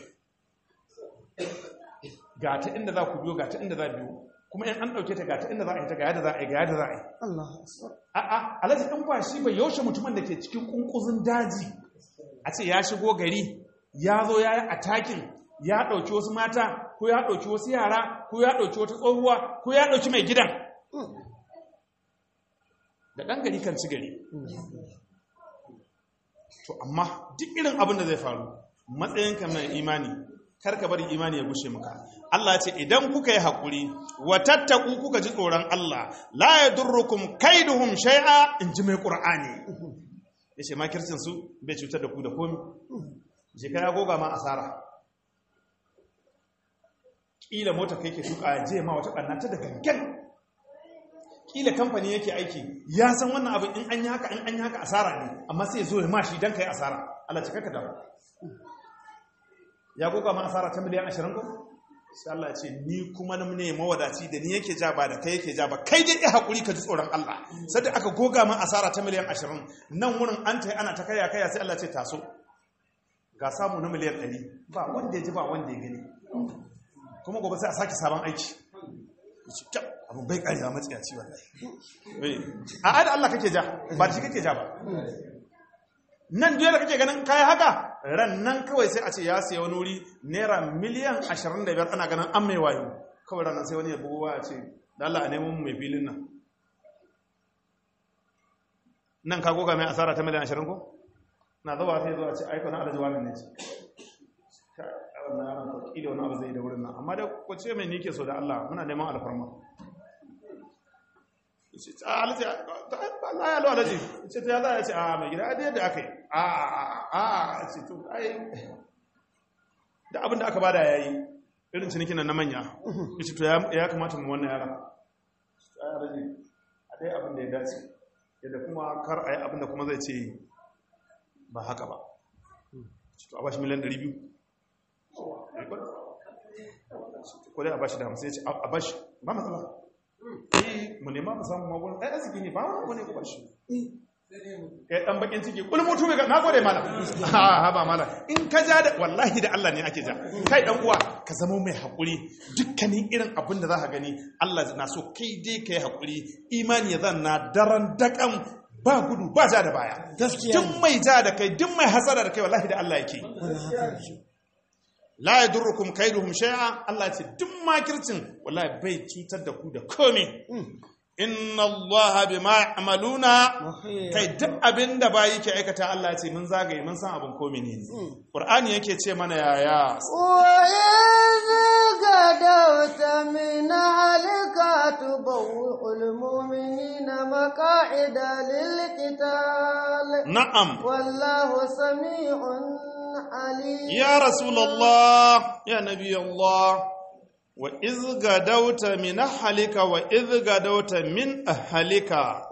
ga ta inda za ku biyo ga ta inda za biyo kuma in an dauke ta ga ta inda za a yi ta ga yadda za a yi ga yadda za a yi Allah a'a alhaji dan ba shi ba yaushe mutumin da ke cikin kunkuzin daji a ce ya shigo gari ya zo ya yi atakin ya ɗauki wasu mata ko ya ɗauki wasu yara ko ya ɗauki wata tsohuwa ko ya ɗauki mai gidan da ɗan gari kan ci gari to amma duk irin abin da zai faru matsayinka mai imani karka bari imani ya gushe maka Allah ce idan kuka yi haƙuri wa tattaku kuka ji tsoron Allah la yadurrukum kaiduhum shay'a in ji mai qur'ani yace makircin su bai cutar da ku da komi je ka goga ma asara kila mota kai ke tuka je ma wata ɓanna ta da gangan kila kamfani yake aiki ya san wannan abin in an yi haka in an yi haka asara ne amma sai zo ya ma shi don ka yi asara Allah cika ka dawo ya goga ma asara ta miliyan ashirin ko sai Allah ya ce ni kuma na ne mawadaci da ni yake ja ba da kai yake ja ba kai dai ya haƙuri ka ji tsoron Allah sai da aka goga ma asara ta miliyan ashirin nan wurin an ta ana ta kaya kaya sai Allah ce taso ga samu na miliyan ɗari ba wanda ya ji ba wanda ya gani kuma gobe sai a sake sabon aiki abin bai karewa matsiyaci wallahi a ada Allah kake ja ba shi kake ja ba nan duk da kake ganin kai haka ran nan kawai sai a ce ya siya wani wuri naira miliyan 25 ana ganin an mai wayo kawai ran nan sai wani ya bugu ya ce da Allah a nemo mai filin nan nan ka goga mai asara ta miliyan 20 ko na zuwa sai zuwa ce aiko na alaji wannan ne ce wannan yaron ko kila wani abu zai da wurin nan amma da ko ce mai nike so da Allah muna neman alfarma ce ta alaji Allah ya lo alaji ce ta ya ce a mai gida da yadda aka yi a a a ce to ai da abin da aka bada yayi irin cinikin nan na manya ce to ya kamata mu wannan yaron ai alaji a dai abin da ya dace yadda kuma kar a yi abin da kuma zai ce ba haka ba to a bashi miliyan 200 ko dai a bashi da hamsin ya ce a bashi ba matsala eh mu nema mu samu magun ɗaya arziki ne ba wani ko bashi kai dan bakin ciki kul mutu ga na gode malam ha ha ba malam in ka ja da wallahi da Allah ne ake ja kai dan uwa ka zama mai hakuri dukkanin irin abin da zaka gani Allah na so kai dai kai hakuri imani ya zanna daren dakan ba gudu ba ja da baya duk mai ja da kai duk mai hasara da kai wallahi da Allah yake la yadurrukum kaiduhum shay'a Allah ya ce duk makircin wallahi bai cutar da ku da komai inna Allah bima ya'maluna kai duk abinda bayi ke aikata Allah ya ce mun zagaye mun san abin komai ne Qur'ani yake ce mana yaya غدوت من أهلك تبوئ المؤمنين مقاعد للقتال na'am والله سميع عليم ya rasulullah ya nabi Allah wa izga dauta min halika wa izga dauta min halika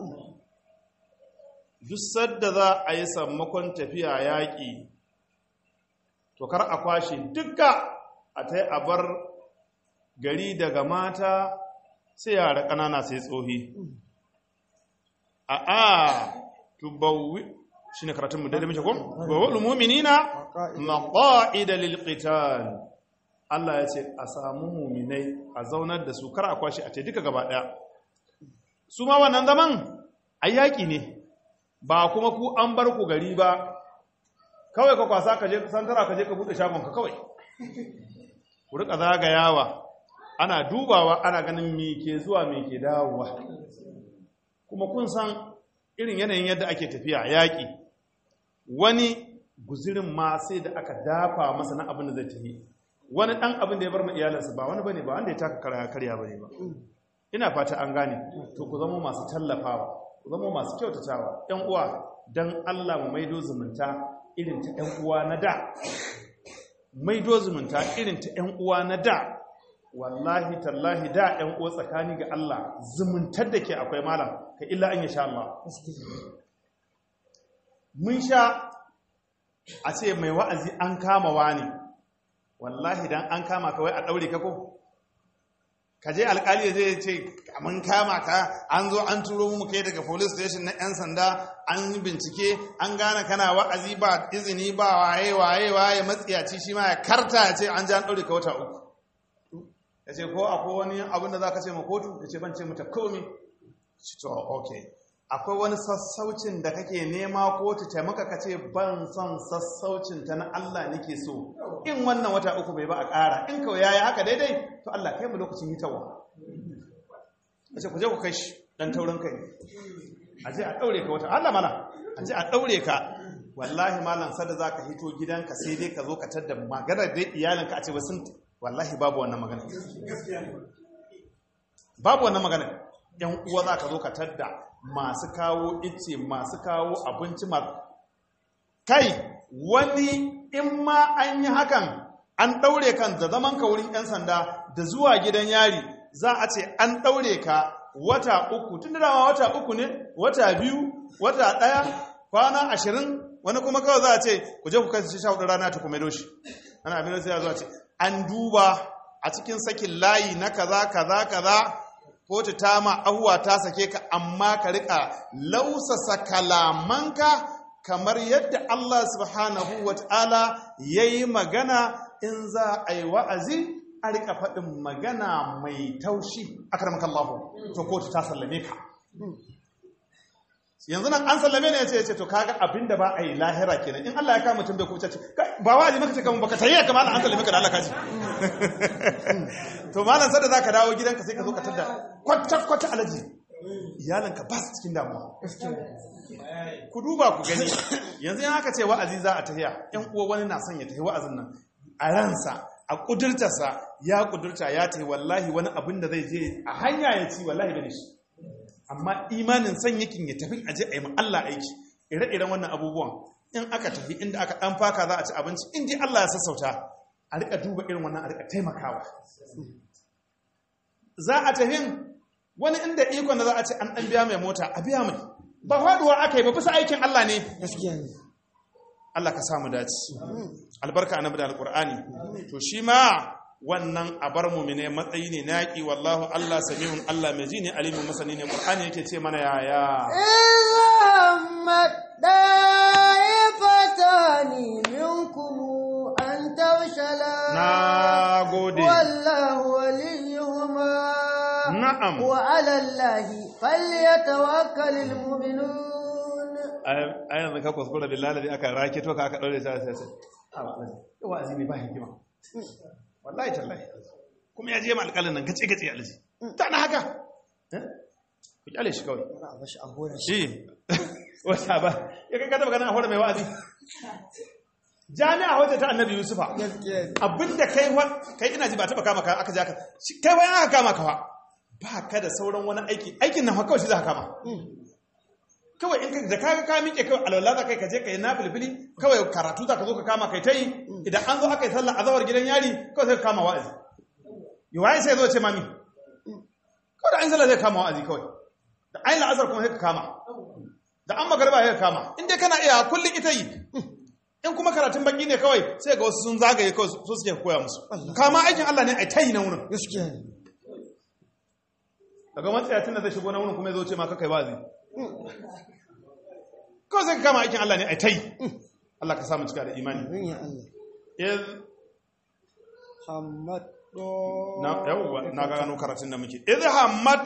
duk sadda za a yi sammakon tafiya yaƙi to kar a kwashe duka a ta a bar gari daga mata sai yara ƙanana sai tsohi a a tubawwi shi ne karatunmu daidai mace kom? bawal muminina maƙa'ida lilqital Allah ya ce a samu muminai a zaunar da su kar a kwashe a ce duka gaba ɗaya su ma wannan zaman a yaƙi ne ba kuma ku an bar ku gari ba kawai ka kwasa ka je santara ka je ka buɗe shagonka kawai ku rika zagayawa ana dubawa ana ganin me ke zuwa me ke dawowa kuma kun san irin yanayin yadda ake tafiya yaƙi wani guzirin ma sai da aka dafa masa na abin da zai tafi wani ɗan abin da ya bar ma iyalinsa ba wani bane ba wanda ya taka karya karya bane ba ina fata an gane to ku zama masu tallafawa ku zama masu kyautatawa ƴan uwa dan Allah mu maido zumunta irin ta ƴan uwa na da maido zumunta irin ta ƴan uwa na da wallahi tallahi da ƴan uwa tsakani ga Allah zumuntar da ke akwai malam ka illa an sha Allah mun sha a ce mai wa'azi an kama wani wallahi dan an kama kawai a daure ka ko ka je alkali zai ce mun kama ka an zo an turo mu kai daga police station na yan sanda an yi bincike an gane kana wa'azi ba izini ba waye waye waye matsiyaci shi ma ya karta ya ce an ji an daure ka wata uku ya ce ko akwai wani abin da za ka ce ma kotu ya ce ban ce mata komi shi to ok akwai wani sassaucin da kake nema kotu ta maka ka ce ban son sassaucin ta na Allah nake so in wannan wata uku bai ba a ƙara in kawai yayi haka daidai to Allah kai mu lokacin hitawa ya ce ku je ku kai shi dan taurin kai a je a daure ka wata Allah mana a je a daure ka wallahi malam sada zaka hito gidanka sai dai ka zo ka tadda maganar da iyalinka a ce ba sun wallahi babu wannan magana babu wannan magana yan uwa za ka zo ka tadda masu kawo ice masu kawo abinci masu kai wani in ma an yi hakan an ɗaure kan da zaman ka wurin 'yan sanda da zuwa gidan yari za a ce an ɗaure ka wata uku tun da dama wata uku ne wata biyu wata ɗaya kwana ashirin wani kuma kawai za a ce ku je ku kai shi sha hudu rana ta kuma doshi ana abin da sai ya zo a ce an duba a cikin sakin layi na kaza kaza kaza kotu ta ma ahuwa ta sake ka amma ka rika lausasa kalamanka kamar yadda Allah subhanahu wa ta'ala ya yi magana in za a yi wa'azi a rika faɗin magana mai taushi a karamakallahu to kotu ta sallame ka yanzu nan an sallame ne ya ce ya ce to kaga abinda ba a yi lahira kenan in Allah ya kama mutum bai kuce ce ba waje maka ce kamar baka tayi ka malam an sallame ka da Allah kaji to malam sai da zaka dawo gidanka sai ka zo ka tada kwata kwata alaji iyalanka ba su cikin damuwa ku duba ku gani yanzu in aka ce wa'azi za a tahiya yan uwa wani na son ya tahi wa'azin nan a ransa a kudurtarsa ya kudurta ya tahi wallahi wani abin da zai je a hanya ya ci wallahi da shi amma imanin son yakin ya tafi aje a yi ma Allah aiki ire-iren wannan abubuwan in aka tafi inda aka dan faka za a ci abinci in dai Allah ya sassauta a rika duba irin wannan a rika taimakawa za a tafi wani inda ikon da za a ce an dan biya mai mota a biya mai ba faduwa aka yi ba bisa aikin Allah ne gaskiya ne Allah ka samu dace albarka annabi da alqur'ani to shi ma wannan abar mumine matsayi ne naki wallahu Allah samihun Allah mai ji ne alimin masani ne qur'ani yake ce mana yaya إذا طائفتان منكم أن تفشلا na gode والله وليهما na'am وعلى الله فليتوكل المؤمنون a yanzu ka kuskura billahi da aka rake to ka aka daure ta sai sai wa'azi ne ba hikima wallahi tallahi kuma ya je ma alƙalin nan gace gace alji ta na haka Eh? ku kyale shi kawai a bashi a hora shi wata ba ya kai ka taba ganin a hore mai wa'azi jami'a wata ta annabi yusufa gaskiya ne abinda kai wa kai ina ji ba taba kama ka aka ja ka shi- kai wani aka kama ka fa ba ka da sauran wani aiki aikin nan fa kawai shi za ka kama kawai in ka da kaga ka miƙe kawai alwala za kai ka je ka yi na filfili kawai karatu za ka zo ka kama kai ta yi idan an zo aka yi sallar azawar gidan yari kawai sai ka kama wa'azi yi waye sai zo ce mami kawai da an sallah zai kama wa'azi kawai da an la'azar kuma sai ka kama da an magarba sai ka kama in dai kana iya kullum ita yi in kuma karatun baki ne kawai sai ga wasu sun zagaye kawai su suke koya musu kama aikin Allah ne a ta yi na wurin gaskiya ne daga matsayacin da zai shigo na wurin kuma ya zo ce ma kakai wa'azi kawai sai ka kama aikin Allah ne a ta yi Allah ka samu cika da imani amin ya Allah iz Hamad na yawwa na gano karatun da muke iz hammat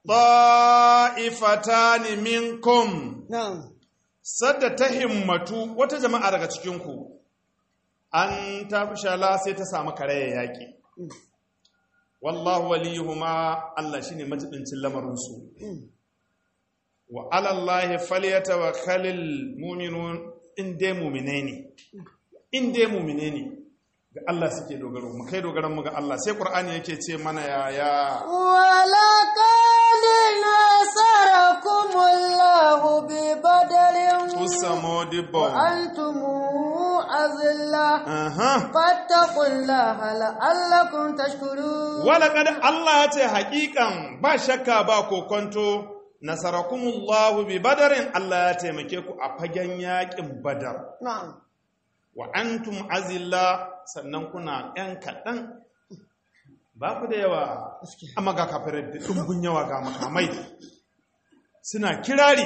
ta'ifatan minkum na'am sadda ta himmatu wata jama'a daga cikin ku an tafshala sai ta samu karaya yaki wallahu waliyuhuma Allah shine matubincin lamarin su wa ala Allah falyatawakkalul mu'minun in dai mu'mine ne in dai mu'mine ne ga Allah suke dogaro mu kai dogaran mu ga Allah sai Qur'ani yake ce mana yaya ولقد نصركم الله ببدر tusamo dibbo وأنتم أذلة aha فاتقوا الله لعلكم تشكرون walaqad Allah ya ce haƙiƙan ba shakka ba kokonto nasarakumullahu bi badarin Allah ya taimake ku a fagen yaƙin badar نعم wa antum azilla sannan kuna ‘yan kaɗan ba ku da yawa amma ga kafirai da ɗumbin yawa ga makamai suna kirari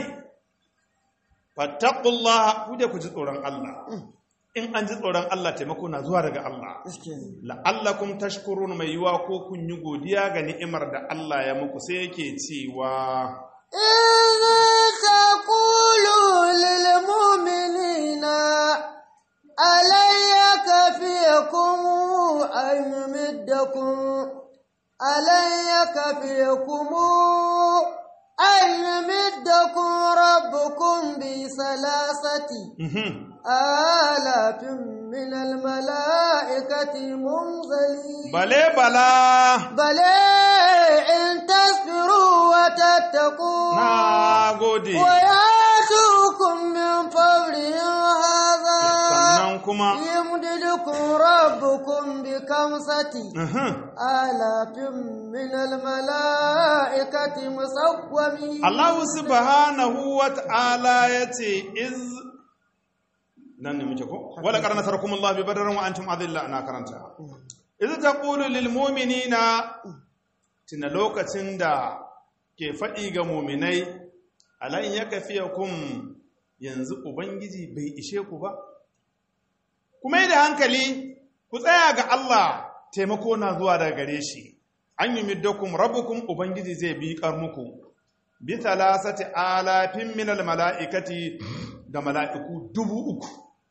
fattakullah ku da ku ji tsoron Allah in an ji tsoron Allah taimako na zuwa daga Allah gaskiya ne la'allakum tashkurun mai yiwa ko kun yi godiya ga ni'imar da Allah ya muku sai yake cewa إذ تقولوا للمؤمنين ألن يكفيكم أن يمدكم ألن يكفيكم أن يمدكم ربكم بثلاثة mhm, آلاف من الملائكة منزلين bale bala بل إن تصبروا وتتقوا na gode ويأتوكم من فورهم هذا sannan kuma يمددكم ربكم بكمسة mhm, آلاف من الملائكة مسومين Allah subhanahu wa ta'ala ya ce, iz nan ne muke ko? Wala ƙar nasarakum Allah bi badarin wa antum adilla na karanta. Iz ta ƙulu lil muminina tuna lokacin da ke faɗi ga muminai, alayin ya kafiya kun yanzu Ubangiji bai ishe ku ba? Kuma yi da hankali, ku tsaya ga Allah taimako na zuwa daga gare shi, an yi middakum rabukum Ubangiji zai bi muku. bi talasati alafin minal mala'ikati da mala'iku dubu uku.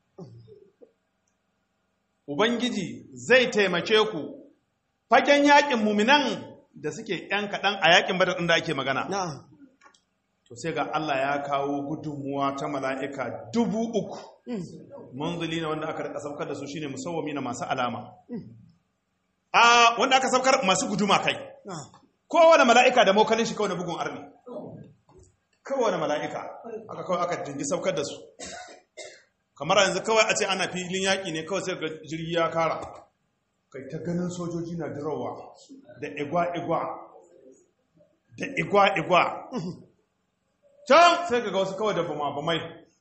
Ubangiji zai taimake ku fagen yaƙin muminan da suke ‘yan kaɗan a yaƙin badar ɗin da ake magana. نعم To sai ga Allah ya kawo gudunmuwa ta mala'ika dubu uku. Manzuli na wanda aka rika saukar da su shine musawwami na masu alama. A wanda aka saukar masu guduma kai. نعم kowane mala'ika da mokalin shi kawai na bugun arni kowane mala'ika aka kawai aka jingi saukar da su kamar yanzu kawai a ce ana filin yaƙi ne kawai sai ga jirgi ya kara kai ta ganin sojoji na dirawa da igwa-igwa da igwa-igwa can sai ga wasu kawai da bama-bamai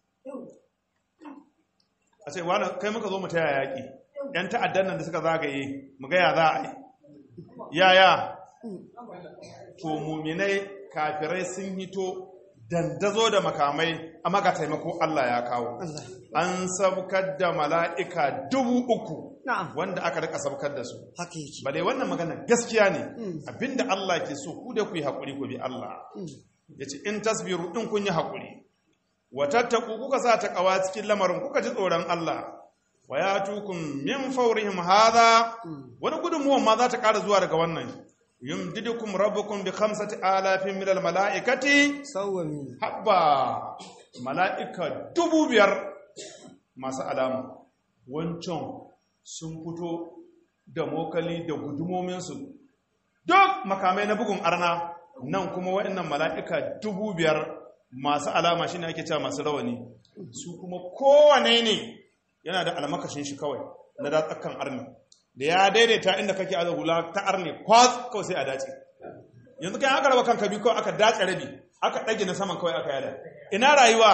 a ce wani kai muka zo mu taya yaƙi ‘yan ta'addan nan da suka zagaye mu gaya za a yi yaya to muminai kafirai sun hito dandazo da makamai amma ga taimako Allah ya kawo Allah an sabkar da mala'ika dubu uku na'am wanda aka rika sabkar da su haka yake ba dai wannan magana gaskiya ne Mm. abinda Allah ke so ku da ku yi haƙuri ku bi Allah ya ce in tasbiru in kun yi haƙuri wa tattaku kuka sa ta ƙawa cikin lamarin kuka ji tsoron Allah wa ya tukun min faurihim hadha wani gudunmuwan ma za ta ƙara zuwa daga wannan yumdidukum rabbukum bi khamsati alafin min al mala'ikati sawwami habba mala'ika dubu biyar masu alama wancan sun fito da mokali da gudumominsu duk makamai na bugun arna nan kuma waɗannan mala'ika dubu biyar masu alama shi ne ake cewa masu rawani su kuma kowane ne yana da almakashin shi kawai na datsakan arni da ya daidaita inda kake aza hula ta arne kwas kawai sai a dace yanzu kai aka raba kanka biyu kawai aka dace rabi aka ɗage na saman kawai aka yada ina rayuwa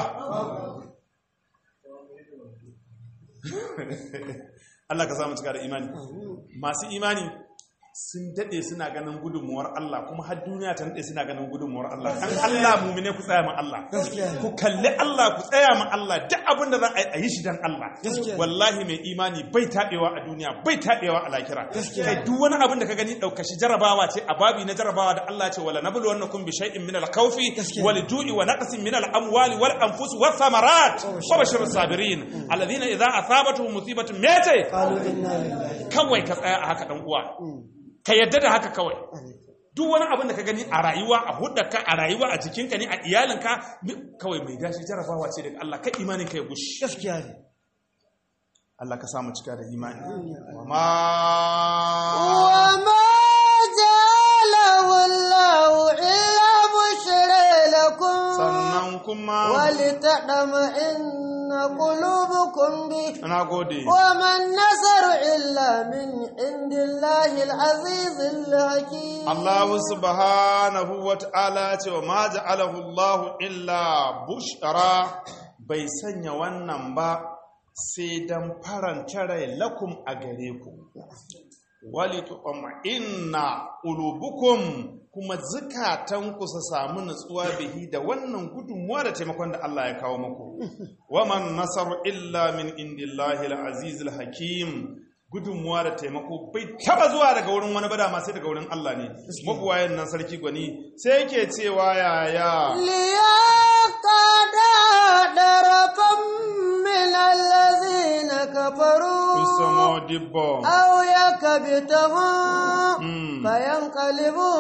Allah ka samu cika da imani masu imani sun daɗe suna ganin gudunmuwar Allah kuma har duniya ta daɗe suna ganin gudunmuwar Allah kan Allah mumine ku tsaya ma Allah ku kalli Allah ku tsaya ma Allah duk abin da za a yi shi dan Allah wallahi mai imani bai taɓewa a duniya bai taɓewa a lakira kai duk wani abin da ka gani ɗaukashi jarabawa ce a babi na jarabawa da Allah ce wala nablu wannakum bi shay'in min al-khawfi wal ju'i wa naqsin min al-amwali wal anfus was thamarat wa bashir sabirin alladhina idza asabatuhum musibatun mete qalu inna lillahi kawai ka tsaya a haka dan uwa ka yadda da haka kawai duk wani abin da ka gani a rayuwa a hudarka a rayuwa a jikinka ne a iyalinka kawai mai gashi jarabawa ce daga Allah ka imanin ka ya gushi gaskiya ne Allah ka samu cika da imani wa ma وما جعله الله إلا بشرى لكم sannan kuma ولتطمئن قلوبكم به na gode وما النصر إلا من عند الله العزيز الحكيم Allah subhanahu wa ta'ala ce wa ma ja'alahu Allah illa bushara bai sanya wannan ba sai dan faranta rai lakum a gare ku wali inna qulubukum kuma zukatanku su samu nutsuwa bihi da wannan gudunmuwa da taimakon da Allah ya kawo muku waman nasaru illa min indillahi al-aziz al-hakim gudunmuwa da taimako bai taba zuwa daga wurin wani bada ma sai daga wurin Allah ne mabuwayen nan sarki gwani sai yake cewa yaya ليقعد طرفا من الذين كفروا usamo dibbo أو يكبتهم Mm. فينقلبوا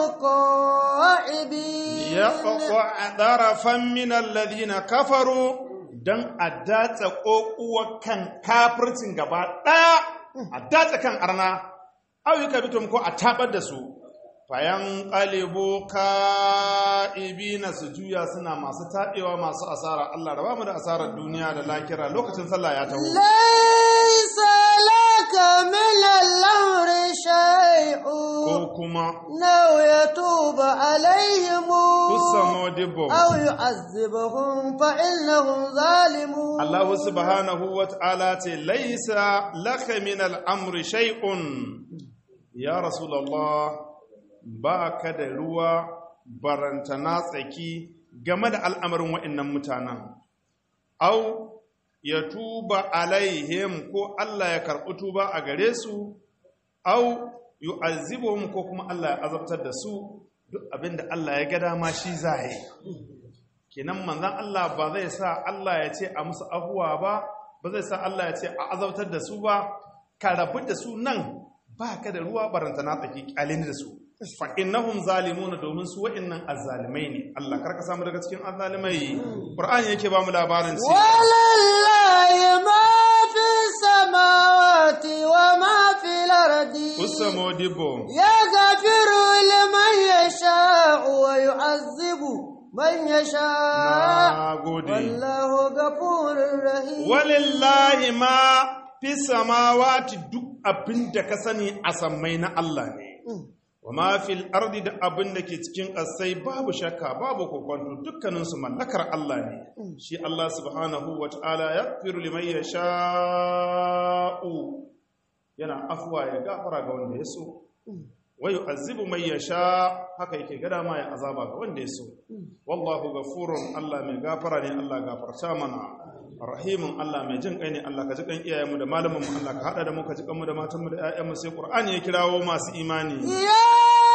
خائبين ya ƙwaƙwa ɗarafan minan ladina kafaru don a datsa ƙoƙuwa kan kafircin gaba ɗaya a datsa kan arna auyuka bitum ko a tabar da su fayan ƙalibu ka'ibi na su juya suna masu taɓewa masu asara Allah da ba mu da asarar duniya da lakira lokacin sallah ya taho ليس لك من الأمر شيء ko kuma لو يتوب عليهم usamo dibbo أو يعذبهم فإنهم ظالمون Allah subhanahu wa ta'ala ce, Laisa laka min al'amri shay'un, ya Rasulallah, ba ka da ruwa barantana tsaki game da al'amarin wa'innan mutanen. Au, ya tuba alaihim ko Allah ya karɓi tuba a gare su, au, yu'azzibuhum ko kuma Allah ya azabtar da su, duk abinda Allah ya ga dama shi za yi. kenan manzan Allah ba zai sa Allah ya ce a musu abuwa ba ba zai sa Allah ya ce a azautar da su ba ka rabu da su nan ba ka da ruwa baranta na tsaki kyalin da su fa innahum zalimuna domin su wa'annan azzalimai ne Allah karka samu daga cikin azzalimai Qur'ani yake ba mu labarin ce ولله ما في السماوات وما في الأرض usamo dibbo يغفر لمن يشاء ويعذب من يشاء na gode والله غفور رحيم walillahi ma fi samawati duk abin da ka sani a sammai na Allah ne wa ma fil ardi da abin da ke cikin ƙasai babu shakka babu kokonto dukkaninsu mallakar Allah ne shi Allah subhanahu wa ta'ala ya firu liman yasha'u yana afwa ya gafara ga wanda ya so wa yu'azzibu man yasha haka yake gada ma ya azaba ga wanda ya so wallahu ghafurun Allah mai gafara ne Allah gafarta mana rahimun Allah mai jin kai ne Allah ka ji kan iyayenmu da malamanmu Allah ka hada da mu ka ji kanmu da matanmu da ƴaƴanmu sai Qur'ani ya kirawo masu imani يا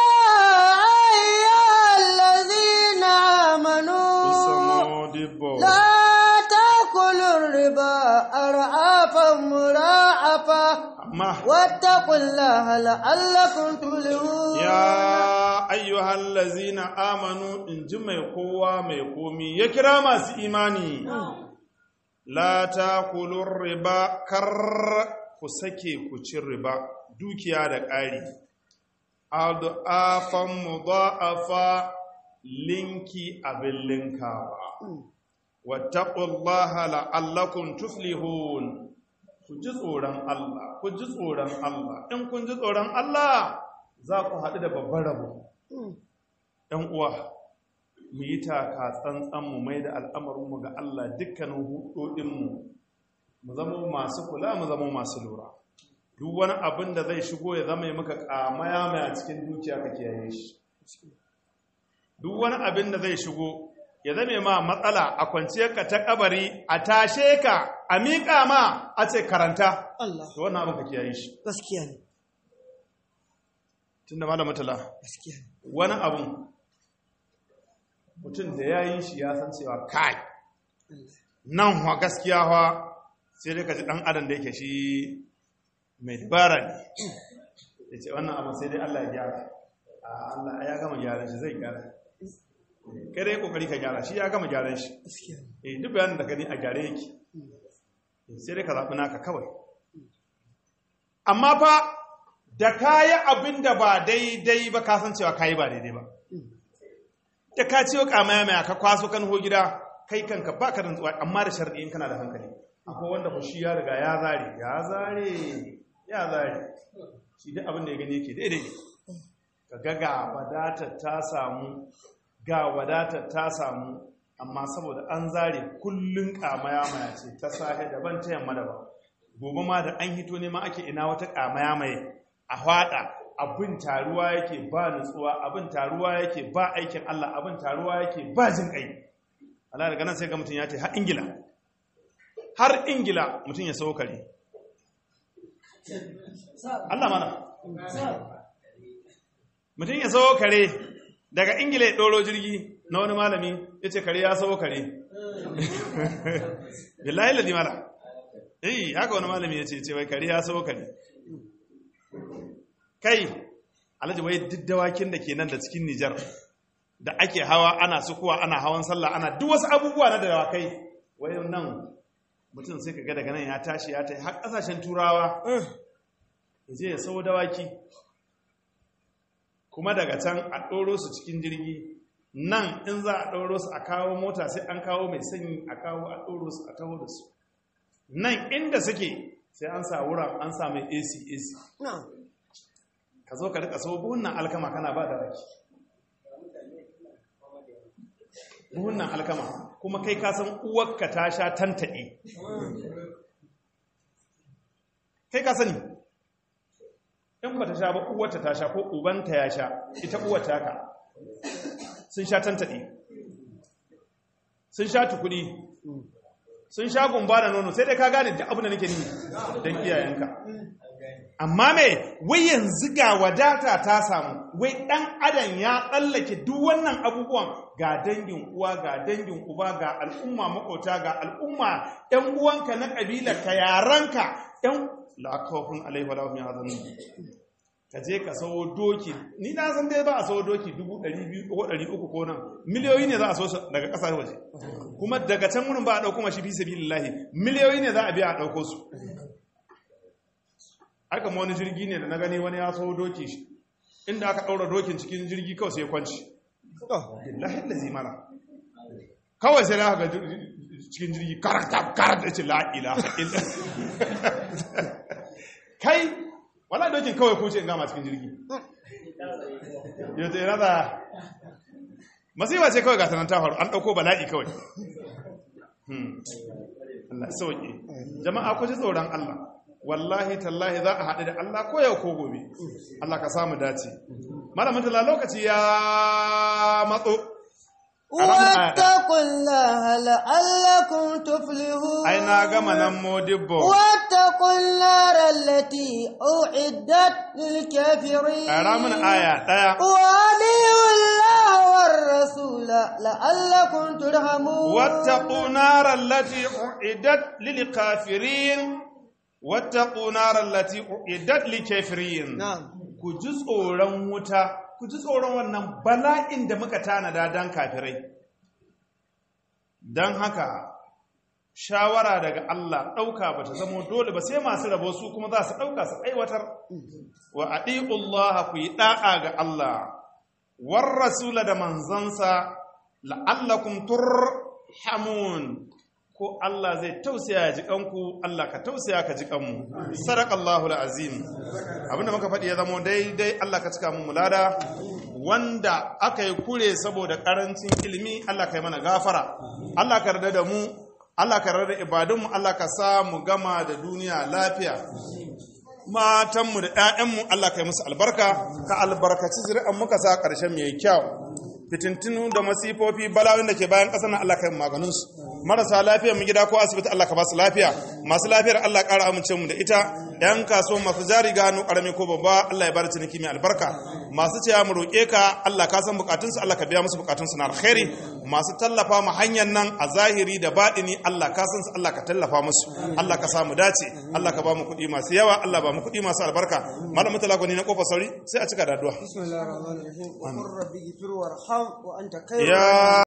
أيها الذين آمنوا Usamodibbo لا تأكلوا الربا أرعافا مراعفا amma واتقوا الله لعلكم تفلحون ya ayyuhal lazina amanu in ji mai kowa mai komi ya kira masu imani la takulur riba kar ku sake ku ci riba dukiya da ƙari adu'afan mudha'afa linki abin linkawa wattaqullaha la'allakum tuflihun ku ku ji tsoron Allah ku ji tsoron Allah in kun ji tsoron Allah za ku haɗu da babban rabo ɗan uwa mu yi taka tsantsan mu mai da al'amarinmu ga Allah dukkanin hudodinmu mu zama masu kula mu zama masu lura duk wani abin da zai shigo ya zama ya maka kamaya mai a cikin dukiya ka kiyaye shi duk wani abin da zai shigo ya zame ma matsala a kwanciyar ka ta kabari a tashe ka a miƙa ma a ce karanta Allah to wannan abin ka kiyaye shi gaskiya ne tunda malam mutala gaskiya ne wani abin mutum da ya yi shi ya san cewa kai nan wa gaskiya wa sai dai ka ji ɗan adam da yake shi mai dabara ne ya ce wannan abin sai dai Allah ya gyara a Allah ya gama gyaran shi zai gyara kai dai kokari ka gyara shi ya gama gyaran shi gaskiya ne eh duk bayanin da gani a gyare yake sai dai ka zaɓi naka kawai amma fa da kayi abin da ba daidai ba ka san cewa kayi ba daidai ba da ka ciwo kamaya mai ka kwaso kan ho gida kai kanka ba ka rantsuwa amma da sharɗi in kana da hankali akwai wanda fushi ya riga ya zare ya zare ya zare shi duk abin da ya gani yake daidai ka ga ga wadatar ta samu ga wadatar ta samu amma saboda an zare kullun kamaya maya ce ta safe daban ta yamma daban gobe ma da an hito ne ma ake ina wata kamaya mai a hwada abin taruwa yake ba nutsuwa abin taruwa yake ba aikin Allah abin taruwa yake ba jin kai Allah daga nan sai ga mutum ya ce har Ingila har Ingila mutum ya sauka kare Allah mana mutum ya sauka kare daga Ingila ya ɗoro jirgi na wani malami ya ce kare ya sauka kare billahi ladi mala eh haka wani malami ya ce ce wai kare ya sauka kare kai alhaji wai duk dawakin da ke nan da cikin Nijar da ake hawa ana sukuwa ana hawan sallah ana duk wasu abubuwa na dawakai wai nan mutum sai ka ga daga nan ya tashi ya ta har kasashen turawa ya je ya sau dawaki kuma daga can a ɗoro su cikin jirgi nan in za a ɗoro su a kawo mota sai an kawo mai sanyi a kawo a ɗoro su a taho da su nan inda suke sai an sa wuran an sa mai ac ac na ka zo ka rika so buhunan alkama kana ba da raki buhunan alkama kuma kai ka san uwarka ta sha tantaɗe kai ka sani in ba ta sha ba uwarta ta sha ko ubanta ya sha ita uwarta ka sun sha tantaɗe sun sha tukudi sun sha gumba da nono sai dai ka gane da abin da nake ni don iyayenka amma me wai yanzu ga wadata ta samu wai dan adam ya tsallake duk wannan abubuwan ga dangin uwa ga dangin uba ga al'umma makota ga al'umma ɗan uwanka na ƙabilar ka yaranka ɗan la'akawafin alaihi wa lahum yahzanun ka je ka sawo doki ni na san dai ba a sawo doki dubu ɗari biyu ko ɗari uku ko nan miliyoyi ne za a so su daga ƙasar waje kuma daga can wurin ba a ɗauko mashi fi sabilillahi miliyoyi ne za a biya a ɗauko su aka ma wani jirgi ne da na gani wani ya so doki shi inda aka ɗaura dokin cikin jirgi kawai sai kwanci billahi da zimana kawai sai aka ga cikin jirgi karata karata ce la'ila kai wala dokin kawai kuce in gama cikin jirgi yau ta yana da masifa ce kawai gatanan ta faru an ɗauko bala'i kawai Allah sauƙi jama'a ku ji tsoron Allah wallahi tallahi za a haɗu da Allah ko yau ko gobe Allah ka samu dace malamin tala lokaci ya matso واتقوا الله لعلكم تفلحون ai na gama nan modibbo واتقوا النار التي أعدت للكافرين ƙara min aya ɗaya وأطيعوا الله والرسول لعلكم ترحمون واتقوا نار التي أعدت للكافرين واتقوا نار التي أعدت للكافرين نعم ku ji tsoron wuta ku ji tsoron wannan bala'in da muka tanada don kafirai don haka shawara daga Allah ɗauka ba ta zama dole ba sai masu rabo su kuma za su ɗauka su aiwatar wa Allah ku yi ɗa'a ga Allah war rasula da manzansa la'allakum turhamun ko Allah zai tausaya ya ji kanku Allah ka tausaya ka ji kanmu sadaqallahu alazim abinda muka faɗi ya zama daidai Allah ka cika mu mulada wanda aka yi kure saboda karancin ilimi Allah ka yi mana gafara Allah ka yarda da mu Allah ka yarda da ibadunmu Allah ka sa mu gama da duniya lafiya matanmu da 'ya'yanmu Allah ka yi musu albarka ka albarkaci zuri'an muka sa ƙarshen mai kyau fitintinu da masifofi balawin da ke bayan ƙasar nan Allah ka yi maganinsu marasa lafiyar mu gida ko asibiti Allah ka ba su lafiya masu lafiyar Allah ƙara amince mu da ita yan kaso masu jari gano ƙarami ko babba Allah ya bar ciniki mai albarka masu cewa mu roƙe ka Allah ka san bukatunsu Allah ka biya musu bukatunsu na alkhairi masu tallafa mu hanyar nan a zahiri da baɗini Allah ka san su Allah ka tallafa musu Allah ka samu dace Allah ka ba mu kuɗi masu yawa Allah ba mu kuɗi masu albarka malamin talakoni na kofar sauri sai a cika da addu'a بسم الله الرحمن الرحيم وقل ربي اغفر وارحم وانت خير ya